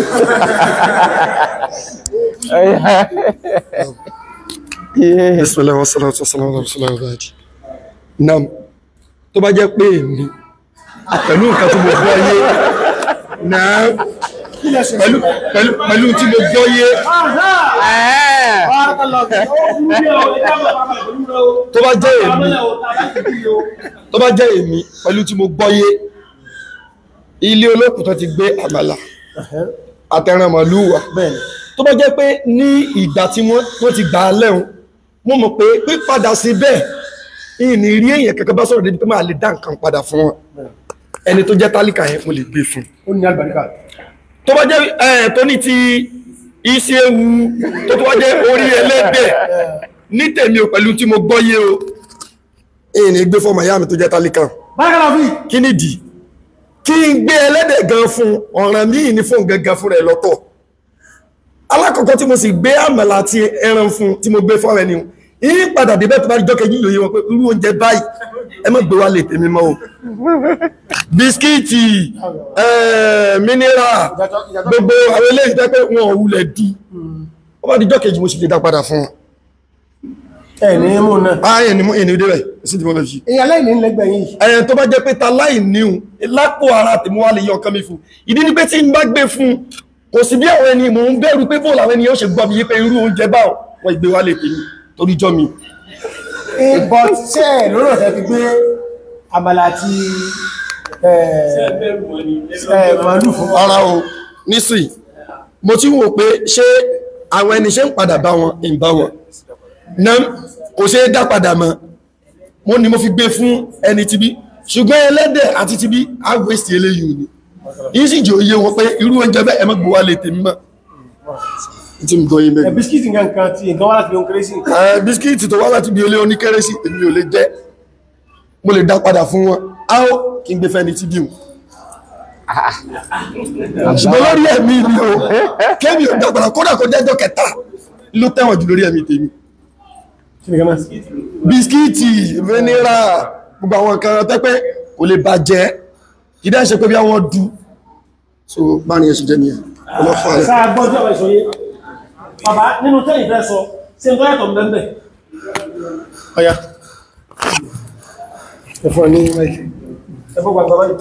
Yeah. Bismillah wa salatu wa salamu ala rasulillah wa baadi. Nam, tó bá jẹ́ pé èmi, pẹ̀lú nǹkan tí mo gbọ́ yé, náà, pẹ̀lú, pẹ̀lú, pẹ̀lú tí mo gbọ́ yé, tó bá jẹ́ èmi, tó bá jẹ́ èmi, pẹ̀lú tí mo gbọ́ yé, ilé olókùn tó ti gbé àmàlà, àtẹran màlúù wà. bẹ́ẹ̀ni tó bá jẹ́ pé ní ìgbà tí wọ́n wọ́n ti gbà á lẹ́hun mo mọ̀ pé pípadà sí bẹ́ẹ̀ ìní rí èèyàn kankan bá sọ̀rọ̀ débi pé máa lè dá nǹkan padà fún wọn ẹni tó jẹ́ tálíkà yẹn mo lè gbé fún ó ní àgbàríkà tó bá jẹ́ ẹ̀ tó ní ti iṣẹ́ ewu tó tó wá jẹ́ orí ẹlẹ́dẹ̀ ní tèmi ò pẹ̀lú tí mo gbọ́ yé o ìní gbé fọmọ ìyá mi tó jẹ́ tálíkà bárakàlá fi kí nìdí kí n gbé ẹlẹ́dẹ̀ gan fún ọ̀ràn míì ní fún gangan fún rẹ̀ lọ́tọ̀ alákọ̀ọ́kọ́ tí mo sì gbé àmàlà àti ẹran fún tí mo gbé fún ẹni yìí padà débẹ̀ tó bá rí jọ́kẹ́ yíyọ wọn pé irú oúnjẹ báyìí ẹ má gbé wá lè tèmi mọ́ o bisikíìtì mínírà gbogbo àwọn eléyìí tẹ́ pé wọn ò wulẹ̀ di ó bá di jọ́kẹ́ yìí mo sì lè dá padà fún wọn ẹ̀ ní mú náà ayé ni mo ènìyàn débẹ̀ sí ti mo fẹ́ fi èyàn lẹ́yìn lẹ́gbẹ̀ẹ́ yìí ẹ̀yẹn tó bá jẹ́ pé ta láì níhun lápò ara tèmú wá lè yọ ọkàn mi fún ìdí ni pé tí n bá gbé fún kò sí bí àwọn ẹni mò ń bẹ̀rù pé bóòlù àwọn ènìyàn ṣe gbọ́ mi yí pé irú oúnjẹ bá wọn ìgbé wá lè tèmi torí jọ mi but ṣe ẹ̀ lórí ọ̀tẹ́ fi gbé àmàlà àti màálù fún ara o nísìnyí mo ti wò pé ṣé àwọn ẹni ṣe ń padà bá wọn ń bá wọn náà kò ṣe é dá padà mọ́ mo ní mo fi gbé fún ẹni tibí ṣùgbọ́n ẹlẹ́dẹ̀ àti tibí á wéṣì eléyìí ni yìí sì jò iye wọn pé irú oúnjẹ bẹ́ẹ̀ ẹ má gbé wá lè tèmi mọ́ tí mo gbọ́ yín bẹ́ẹ̀ bisikíìtì nǹkan tí nǹkan wá láti ohun kérésì ẹ bisikíìtì tó wá láti bí olé oníkérésì èmi ò lè jẹ mo lè dá padà fún wọn á ó kí n gbé fẹ́ni tí bí wọn ṣùgbọ́n lórí ẹ̀mí mi o kémi ò dá padà kódà kó jẹ́jọ́ kẹta ló tẹ̀wọ̀n jù lórí ẹ̀mí tèmi kí ni gẹ́mà bisikíìtì vanilla gbogbo àwọn nǹkan tẹ́pẹ́ kò lè bàjẹ́ ìdá ìṣe pé bí àwọn du so bá ní ẹ̀sùn jẹ́ nìyẹn ọlọ́fà rẹ̀ sáà gbọ́jọ́ ọ̀rọ̀ ìṣòye bàbá nínú tẹ́yìn fẹ́ sọ sí ń tọ́yàtọ̀ mẹ́mẹ́ ọya ẹ̀fọ́ ní mẹ́kì ẹ̀fọ́ gbàgbà báyìí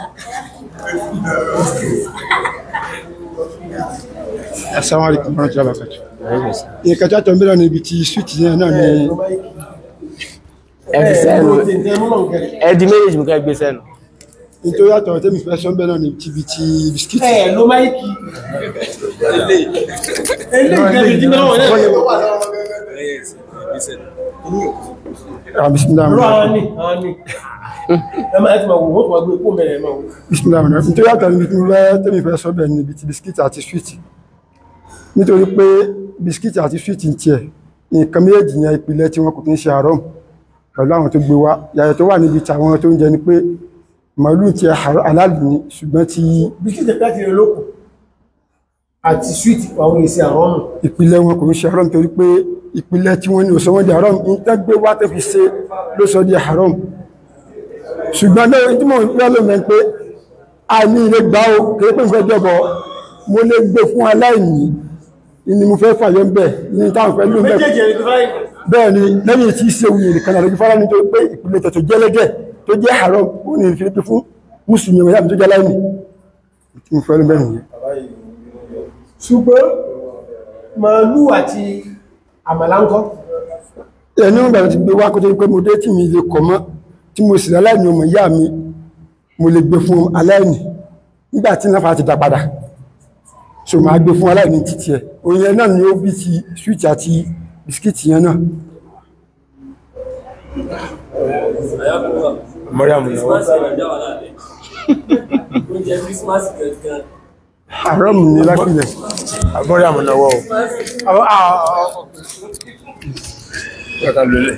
Assalamu alaikum warahmatullahi wabarakatuh. Ìyẹ̀kẹ́ tó àtọ̀ mìíràn níbi tí swíìtì náà náà ni Ẹ fi sẹ́nu. ẹ̀ Ẹ di méjèèjì mú ká gbé sẹ́nu. nítorí àtọ̀ tẹ́mi fẹ́ sọ bẹ́ẹ̀ náà níbi tí ibi tí bisikíìtì. ẹ̀ ló máìkì eléyìí tí náà wọ́n náà Ah, bismillah. rọ àwọn ní àwọn ní ẹ máa ti máa wò wọ́n tó máa gbé kó mẹ́rẹ̀ máa wò Bismillah. Nítorí àtọ̀ níbi tí mo fẹ́ tẹ́mi fẹ́ sọ bẹ́ẹ̀ níbi tí bisikíìtì àti swíìtì. Nítorí pé bisikíìtì àti swíìtì ń tiẹ̀ nǹkan méjèèjì yẹn ìpìlẹ̀ tí wọn kò kí ń ṣe àárọ̀ pẹ̀lú àwọn tó gbé wá yàtọ̀ tó wà níbi tàwọn tó ń jẹ ni pé màálù ti aláàlú ni ṣùgbọ́n ti bisikíìtì láti rẹ̀ lókù àti sweet àwọn èsì àrọ́mù ìpìlẹ̀ wọn kò ń ṣe haram torí pé ìpìlẹ̀ tí wọ́n ní òsọ wọ́n di haram ní tẹ́gbé wá tó fi ṣe ló sọ di haram ṣùgbọ́n náà tí mọ̀ ń pẹ́ ló mẹ́ pé a ní ilé gbá o kéré pé ìfẹ́ jọbọ mo lè gbé fún aláìní ni mo fẹ́ fàyọ bẹ̀ ní táwọn fẹ́ ló ń bẹ̀ bẹ́ẹ̀ ni lẹ́yìn tí ṣe wuyì nìkan náà lójú fara nítorí pé ìpìlẹ̀ tẹ̀tọ̀ jẹ́lẹ́gẹ̀ tó jẹ́ haram ó ní ìfẹ́ pé fún mùsùlùmí ọmọ yàtọ̀ tó jẹ́ aláìní tí mo fẹ́ ló bẹ̀ nìyẹn ṣùgbọ́n màálù àti àmàlà ń kọ́ ẹni ń bẹ̀rẹ̀ ti gbé wá kó tó pé mo dé tí mi lè kọ̀ mọ́ tí mo sì aláìní ọmọ ìyá mi mo lè gbé fún aláìní nígbà tí náà ti dá padà so máa gbé fún aláìní títí ẹ̀ oyin ẹ̀ náà ni ó bí ti swíìtì àti bisikíìtì yẹn náà Mariam náwó. Oúnjẹ Christmas gangan. haram ní lápìlẹ̀ Mariam náwó o. Kàkà lólè.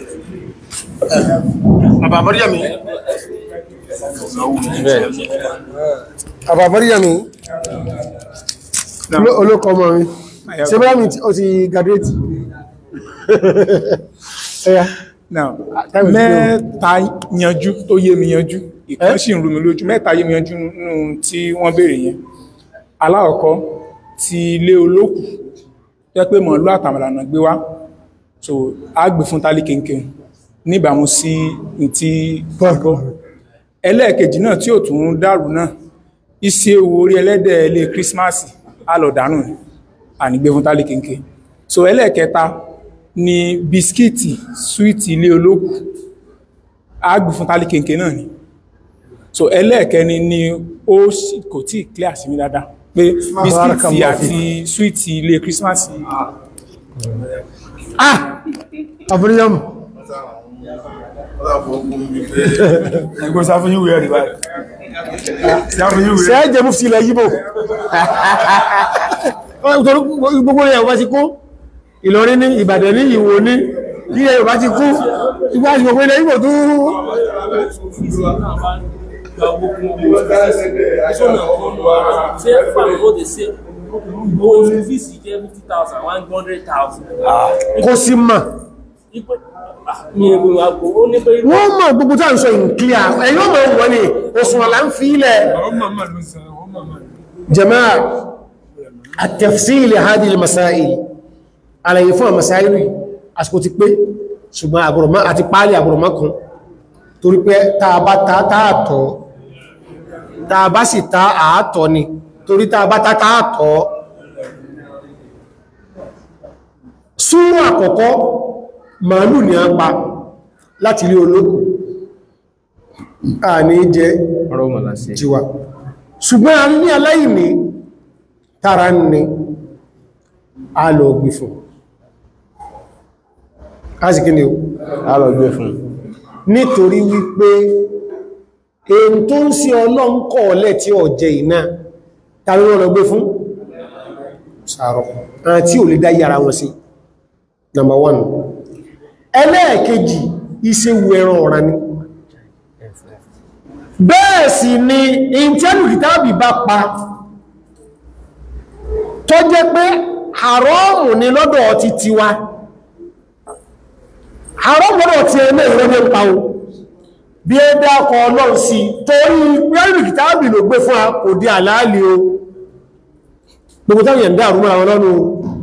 bàbá Maryam Bẹ́ẹ̀. bàbá Maryam olókọ ọmọ mi ṣe bá mi ó ti graduate ẹ̀yà Now, Time is mẹ́ta yanjú tó yé mi yanjú ìkan sì ń rú mi lójú mẹ́ta yé mi yanjú nínú tí wọ́n béèrè yẹn alákọ̀ọ́kọ́ ti ilé olókù jẹ́ pé mọ̀lú àtàmàlànà gbé wá so a gbé fún tálí kéńkéń níbàámu sí ní tí gbọ́ ẹlẹ́ẹ̀kejì náà tí ò tún dàrú náà iṣẹ́ owó orí ẹlẹ́dẹ̀ ilé kírísímàsì á lọ dànù ní ànígbé fún tálí kéńkéń so ẹlẹ́ẹ̀kẹta ni bisikíìtì súwìtì ilé olókù á gbé fún tálí kéńkéń náà ni so ẹlẹ́ẹ̀kẹni ni ó sì- kò tí ì clear sí mi dáadáa pé bisikíìtì àti súwìtì ilé kírísímàsì ah Maryam Ẹgbẹ́ sáfún yíwé ẹ̀rí báyìí. Sáfún yíwé. ṣe é jẹ mú sí ilẹ̀ yíbò Nítorí gbogbo ẹ̀ bá ti kú Ìlọrin ní Ìbàdàn ní Ìwò ní bí ẹ̀ bá ti kú ìgbà àti gbogbo ilẹ̀ yíbò tó Gba owó kún owó. Ẹ̀ṣọ́ náà kọ́ nù ara. Ṣé fàmì ó dé ṣe? Owó fíìsì jẹ́ fifty thousand, one hundred thousand. kó sí mà Ipe mi ò gbìyànjú àgbo, ó ní pé wọ́n mọ̀ gbogbo tá à ń sọ in clear ẹ̀yìn ọmọ wọ́n ni òṣùwọ̀n là ń fi ilẹ̀ jama'a at-tafsil hadhihi al-masail àlàyé fún àmàsáìlì àsìkò ti pé ṣùgbọ́n àbùrọ̀mọ́ àti páálí àbùrọ̀mọ́ kan torí pé tàbá ta tààtọ̀ tàbá sì ta àátọ̀ ni torí tàbá ta tààtọ̀ súnmọ́ àkọ́kọ́ màálù ni a pa láti ilé olókù a ní jẹ Ọ̀rọ̀ mọ̀ lásì. jíwa ṣùgbọ́n a ní aláìní tara ní a lọ gbé fún kásìkí ni o A lọ gbé fún. nítorí wípé èyí tó ń sí ọlọ́nkọ̀ ọ̀lẹ́ tí ó jẹ iná tàbí wọ́n lọ gbé fún sàárọ̀ àti ò lè dá yára wọn sí number one ẹlẹ́ẹ̀kejì ìṣẹ́wù ẹran ọ̀rá ni bẹ́ẹ̀ sì ni ìntẹ́lù kìtàbì bá pa tó jẹ́ pé haramu ni lọ́dọ̀ ti tiwa haramu lọ́dọ̀ ti ẹ̀mẹ́ ìrọ́dẹ̀ pa o bí ẹ dákọ̀ ọlọ́run sí torí pẹ́lú kìtàbì ló gbé fún a kò di àlàálì o gbogbo táwọn yẹn dá àrùmọ́ àwọn ọlọ́run o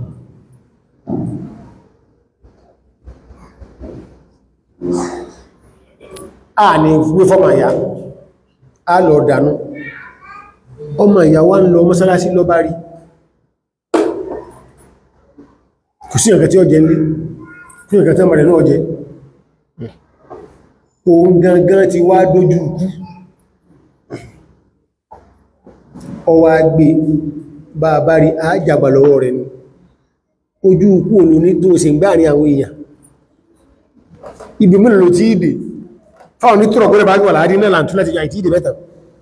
a ní gbé fọ́mà ìyá a lọ dànù ọmọ ìyá wá ń lọ mọ́sálásí lọ bá rí kò sí ẹ̀kẹ́ tí ó jẹ ní kí ẹ̀kẹ́ tí ó mọ̀rẹ̀ náà jẹ òun gangan ti wá dójú ikú ọwá gbé bá bá rí àjàgbà lọ́wọ́ rẹ̀ ní ojú ikú òun ní tó sì ń gbáàrin àwọn èèyàn ibi mẹ́rin ló tí ìdè fáwọn ní tọ́rọ̀ gbọ́nà bá gbọ́ láàrin náà láàrín láti àìtí ìdè mẹ́ta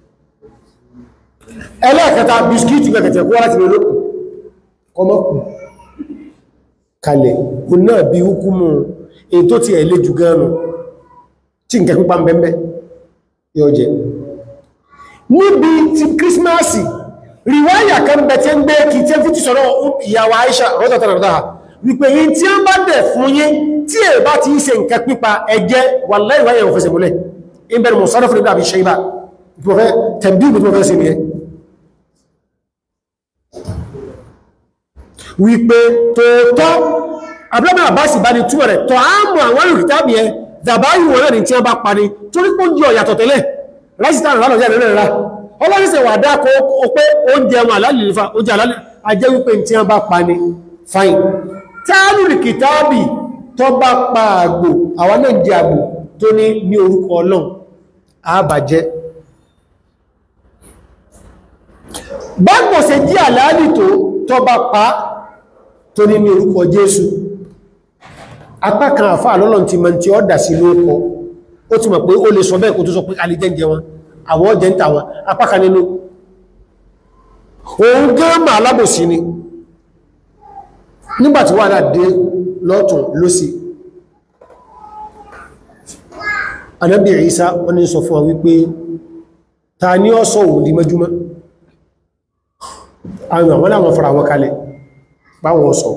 ẹlẹ́ẹ̀kẹta bisikíìtì kẹkẹtẹ̀ kó láti lólókù kọmọ́kù kalẹ̀ kò náà bí hukumu èyí tó ti ẹ̀lẹ́ jù gánà tí nkẹ pípa mbẹ́mbẹ́ yóò jẹ níbi ti kírísímásì ríwáyà kan bẹ tí ń gbé kí tí ń fi ti sọ̀rọ̀ ìyàwó Aisha rọ́tàtàràtà wípé yí tí a bá dẹ̀ fún yí tí è bá ti ṣe nǹkan pípa ẹjẹ́ wallahi wáyẹ̀ òfẹsẹ̀ múlẹ̀ ìbẹ̀rẹ̀ mọ̀sánà fún ìdábí ṣe ibá ìpọ̀fẹ́ tẹ̀bí ìpọ̀fẹ́ sí ni ẹ wípé tóótọ́ abúlọ́mọ̀ àbáṣì bá ní túnmọ̀ rẹ̀ tọ́ àmọ́ àwọn olùkítàbí ẹ dàbá ìwọ̀n náà ní tí wọ́n bá pa ní torí pé oúnjẹ ọ̀yàtọ̀ tẹ́lẹ̀ láìsítà rẹ̀ lọ́jọ́ rẹ̀ rẹ̀ ọlọ́rìsẹ̀ wà dá kó o pé oúnjẹ wọn àlálìlífà oúnjẹ àlálìlífà ajẹ́ wípé tí wọ́n bá pa ní fine táàlù kìtàbì tó bá pa àgbò àwọn náà jẹ àgbò tó ní ní orúkọ ọlọ́run àbàjẹ́ bágbò ṣe jí àlálì tó tó bá pa tó ní ní orúkọ Jésù apá kan àfáà lọ́lọ́n ti mọ̀ tí ó dà sí lóòkọ́ ó ti mọ̀ pé ó lè sọ bẹ́ẹ̀ kó tó sọ pé alìjẹ́jẹ wọn àwọn ọjẹ́ ń tà wọn apá kan nínú òun gẹ́mà alábòsí ni nígbàtí wà náà dé lọ́tún lósì Ànábì Ìsá wọ́n ní sọ fún wa wípé ta ní ó sọ òun di mẹ́júmọ́ àwọn àwọn àwọn fara wọn kalẹ̀ báwọn sọ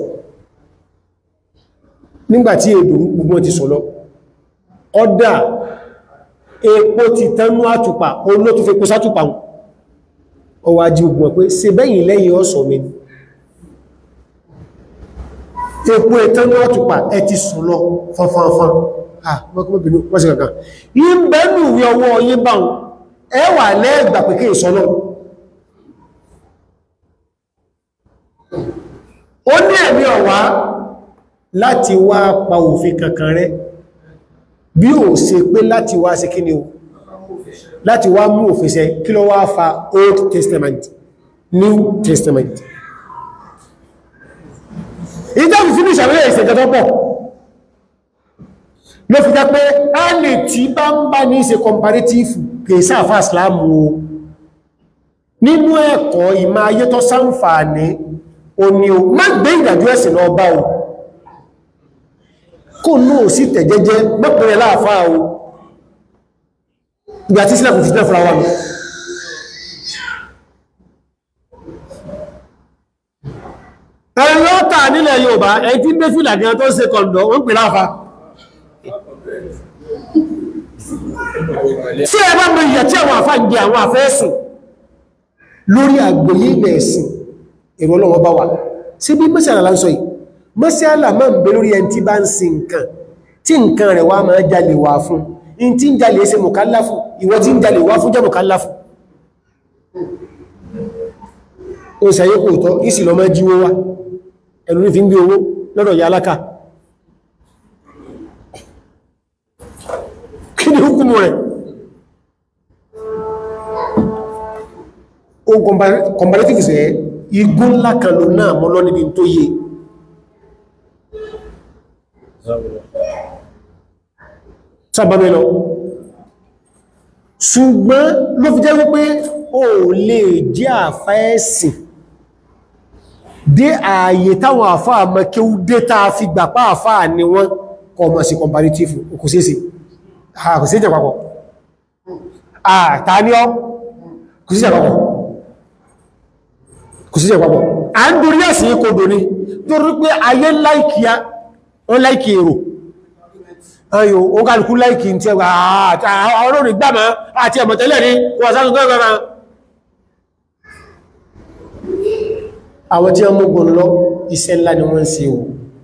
nígbàtí èdò gbogbo ti sọ lọ ọdá epo ti tánú àtùpà olóòtú fi kó sátùpà ọwà jí ogun pé ṣe bẹ́yìn lẹ́yìn ọ̀sọ̀ mi epo ìtánú àtùpà ẹ ti sùn lọ fanfanfan ah mọ́kànlọ́bìnú wọ́n sí kankan yí ń bẹ́nu ìwé ọwọ́ yí báhùn ẹwà lẹ́gbà pé kí ìsọ́lọ́ ó ní ẹ̀mí ọ̀wá láti wá pa òfin kankan rẹ̀ bí ó ṣe pé láti wá sí kíni o láti wá mú òfin ṣẹ kí ló wá fa Old Testament New Testament ìjọbi finish àwẹ́rẹ́ ìṣẹ̀jọ́ pọ̀ ló fi jẹ́ pé a lè tí bá ń bá ní ṣe comparative kèsà àfà islamu o nínú ẹ̀kọ́ ìmá ayé tó sáǹfààní o ni o má gbé ìdàjú ẹ̀sìn lọ bá o kò náà sí tẹ̀jẹ́jẹ́ mọ́pẹ̀rẹ̀ láàfáà o ìgbà tí sílẹ̀kùn fìtẹ́ fúra wà ní ẹ̀rọ tà nílẹ̀ Yorùbá ẹ̀ tí ń dé fìlà gan tó ṣe kọ̀ǹdọ̀ wọ́n pè láàfáà tí ẹ bá mọ ìyà tí àwọn àfá ń jẹ àwọn àfẹ́ẹ̀sìn lórí àgbòyí ilẹ̀ ẹ̀sìn èrò ọlọ́wọ́ bá wà sí bí mọ́sílá láńsọ yìí mọ́sílá máa ń bẹ lórí ẹni tí bá ń sin nǹkan tí nǹkan rẹ̀ wá máa jalè wá fún in tí ń jalè ṣe mùkálàfù ìwọ tí ń jalè wá fún jẹ́ mùkálàfù ó sàyé kò tọ́ ìsì lọ máa jíwó wá ẹnu ní fi ń gbé owó lọ́dọ̀ ya aláka kí ni hukumu rẹ̀ o comparative sẹ́ igbó ńlá kan ló náà mọ́ lọ níbi tó yé sábàbẹ̀ lọ ṣùgbọ́n ló fi jẹ́ wípé o lè jẹ́ àfáẹ́sìn dé ààyè táwọn àfáà mọ́kíú dé tàà fi gbàpá àfáà ni wọ́n kọmọ̀ sí comparative kò sí sí kò sí ìjẹ̀ papọ̀ àtàníọ́ kò sí ìjẹ̀ papọ̀ kò sí ìjẹ̀ papọ̀ a ń dorí ẹ̀sìn kodò ní torí pé ayé láìkíá wọ́n láìkí èrò ayò ó kálukú láìkí tí ẹgbà àwọn orí gbàmà àti ẹ̀mọ̀tẹ́lẹ̀ ní wọ́n sáàtún gbẹ́gbẹ́ra àwọn tí wọ́n mọ́gbọ̀n lọ iṣẹ́ ńlá ni wọ́n ń ṣe o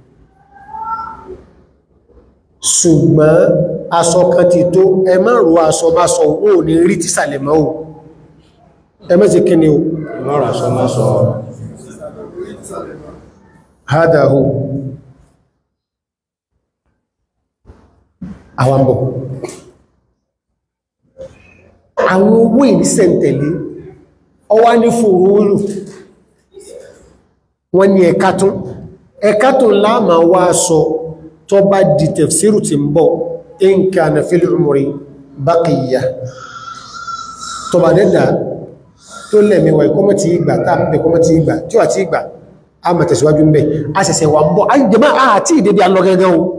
ṣùgbọ́n aṣọ kan ti tó ẹ má rò aṣọ má sọ ó ní rí tí sàlẹ̀ mọ́ o ẹ má ṣe kíni o lọ́rọ̀ aṣọ máa sọ hádàhù àwambọ̀ àwọn owó ìnísẹ̀ntẹ̀lé ọwá ní fòrúurù wọ́n ní ẹ̀kátún ẹ̀kátún láàmà wá sọ tó bá di tafsiru ti ń bọ̀ in kana fil umri baqiya tó bá dẹ́dà tó lẹ́mẹ̀wà ìkọ́mọ̀ ti ìgbà táà mẹ́ kọ́mọ̀ ti ìgbà tí ó àti ìgbà a mọ̀ tẹ̀síwájú ń bẹ̀ a sẹ̀sẹ̀ wà ń bọ̀ a ń jẹmọ́ àti ìdébí alọ́gẹ́gẹ́ o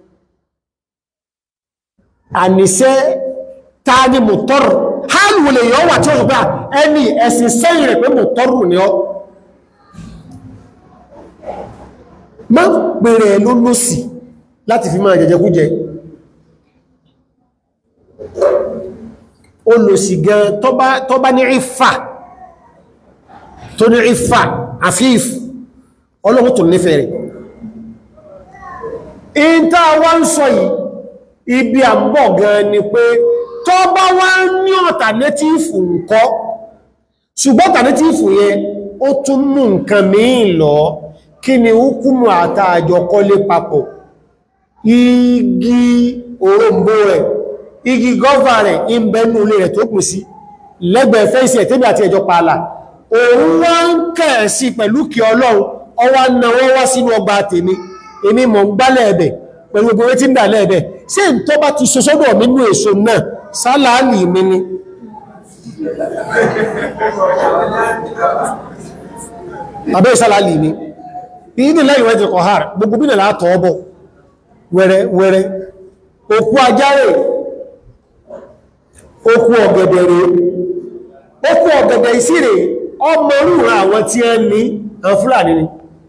àníṣẹ́ ta ni mùtọ́rù hálù wọlé yọ wà tí ó sọ pé ẹni ẹ̀sìn sẹ́yìn rẹ̀ pé mùtọ́rù ni ọ má pèrè ló lọ́sì láti fi máa jẹjẹkújẹ olùsì gan tó bá- tó bá ní ìfà tó ní ìfà àfíf ọlọ́run tó nífẹ̀ẹ́ rẹ̀ in tá a wá ń sọ yìí ibi àmbọ̀ gan ni pé tó bá wá ní ọ̀tànétífù ńkọ́ ṣùgbọ́n ọ̀tànétífù yẹn ó tún mú nǹkan míì lọ kí ni hukumu àtàjọ kọ́lé papọ̀ igi òrombó rẹ̀ igi gọ́fà rẹ̀ ìbẹ̀nú ilé rẹ̀ tó pín sí lẹ́gbẹ̀ẹ́ fẹ́ǹsì ẹ̀tẹ́bí àti ẹjọ́ pààlà òun wá ń kẹ̀ sí pẹ̀lú kí ọlọ́run ọwá na wọ́n wá sínú ọgbà tèmi èmi mọ̀ ń gbálẹ̀ ẹ̀bẹ̀ pẹ̀lú gbogbo tí ń dà lẹ́ẹ̀bẹ̀ sí ń tó bá ti sọ́sọ́dọ̀ nínú èso náà sálàálì mi ni abẹ́ sálàálì mi ìdí lẹ́yìn wẹ́n ti kọ̀ hàr gbogbo bí nàlá tọ́ ọbọ̀ wẹ́rẹ́ wẹ́rẹ́ òkú ajárè òkú ọ̀gẹ̀dẹ̀ rẹ̀ òkú ọ̀gẹ̀dẹ̀ ìsírè ọmọ orúra àwọn tí ẹ ní àwọn fúlàní ni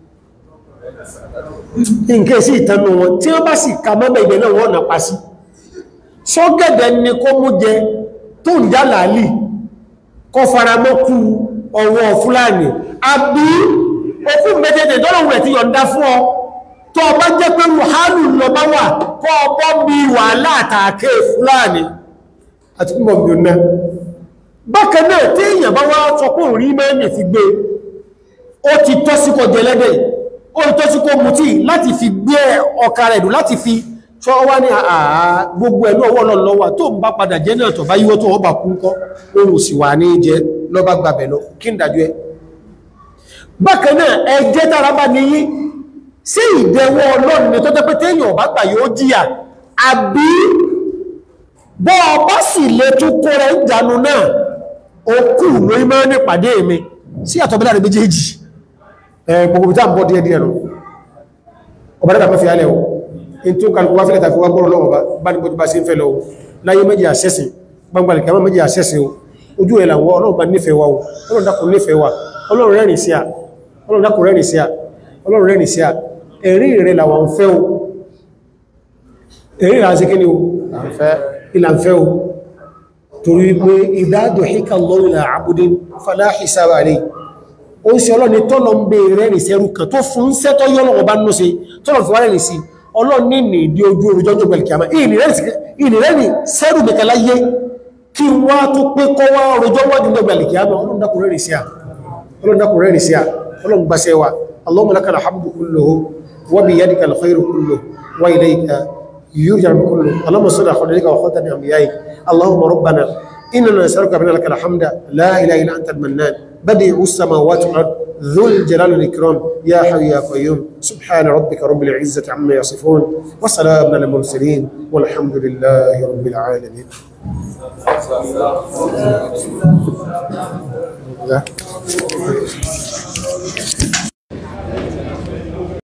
nǹkan sí ìtànú wọn tí wọ́n bá sì ka mọ́mọ̀ ìgbẹ̀ náà wọ́n nà pa sí ṣọ́gẹ̀dẹ̀ ni kó mú jẹ tó ń já làálì kọ faramọ́kú ọwọ́ fúlàní àbí òkú mẹ́tẹ̀ẹ̀tẹ̀ tọ́lọ̀wọ̀ rẹ̀ ti yọ̀ǹda fún ọ tó ọba jẹ́ pé ruhanu lọ bá wà kọ́ ọbọ́ bí wàhálà àtàkẹ́ fúlàní àti kúmọ̀ bí ọ̀nà bákan náà tí èèyàn bá wá sọ pé òun rí mẹ́rin fi gbé ó ti tọ́ sí kọ jẹlẹ́dẹ̀ ó ti tọ́ sí kọ mutí láti fi gbé ọkà rẹ̀ dùn láti fi ṣọ́ wá ní àà gbogbo ẹ̀lú ọwọ́ lọ́wọ́ tó ń bá padà jẹ́ náà tọ̀ bá yíwọ́ tó ọba kú kọ́ ohun sì wà ní jẹ́ lọ́bá gbàbẹ̀ lọ kí ń dájú ẹ bákan náà ẹjẹ́ tára bá ní yí sí ìdẹwọ́ ọlọ́run ni tó tẹ́ pé téèyàn bá gbà yóò jìyà àbí bọ́ ọba sì lè tún kó rẹ̀ ń jánu náà okú lórí mọ́ ní pàdé mi sí àtọ̀bílá rẹ̀ méjèèjì gbogbo tí a ń bọ́ díẹ̀ díẹ̀ nù ọba dẹ́ta mẹ́fì alẹ́ o in tó kàlùkù wá fílẹ̀ tàbí wá gbọ́rọ̀ lọ́wọ́ bá ní bójú bá sí ń fẹ́ lọ láyé méjì àṣẹ́sìn gbangbalẹ̀ kẹwàá méjì àṣẹ́sìn o ojú ẹ̀ làwọ́ ọlọ́run bá nífẹ̀ẹ́ wa o ọlọ́run dákun nífẹ̀ẹ́ wa ọlọ́run rẹ́rìn sí à ọlọ́run dákun rẹ́rìn sí à ọlọ́run rẹ́rìn sí à ẹ̀rí rẹ̀ làwọn ń fẹ́ o ẹ̀rí rẹ̀ àti kí ni o ìlànfẹ́ o torí pé ìdádò híkà lọ́rìnà àbúdé faláhì sára rẹ̀ ó ń ṣe ọlọ́ni tọ́lọ ń bè rẹ̀rìn sẹ́rù kan tó fún sẹ́tọ́ yọ́lọ̀ ọba nínú sí tọ́lọ̀ fi wá rẹ̀rìn sí ọlọ́ni ní ìdí ojú orújọ́jọ́ gbẹ̀lẹ̀kìyàmá ìrìnrẹ́rìn sẹ́rù nìkan láyé kí wá tó pé kọ́ wá orújọ́ wájú gbẹ̀lẹ̀kìyàmá ọlọ́run dákun rẹ̀rìn sí à ọlọ́run dákun rẹ̀rìn sí à ọlọ́run gbáṣẹ́ wa اللهم لك الحمد كله وبيدك الخير كله وإليك يرجع كله اللهم صل على خليلك وخاتم أنبيائك اللهم ربنا إننا نسألك بأن لك الحمد لا إله إلا أنت المنان بديع السماوات والأرض ذو الجلال والإكرام يا حي يا قيوم سبحان ربك رب العزة عما يصفون وسلام على المرسلين والحمد لله رب العالمين Yeah.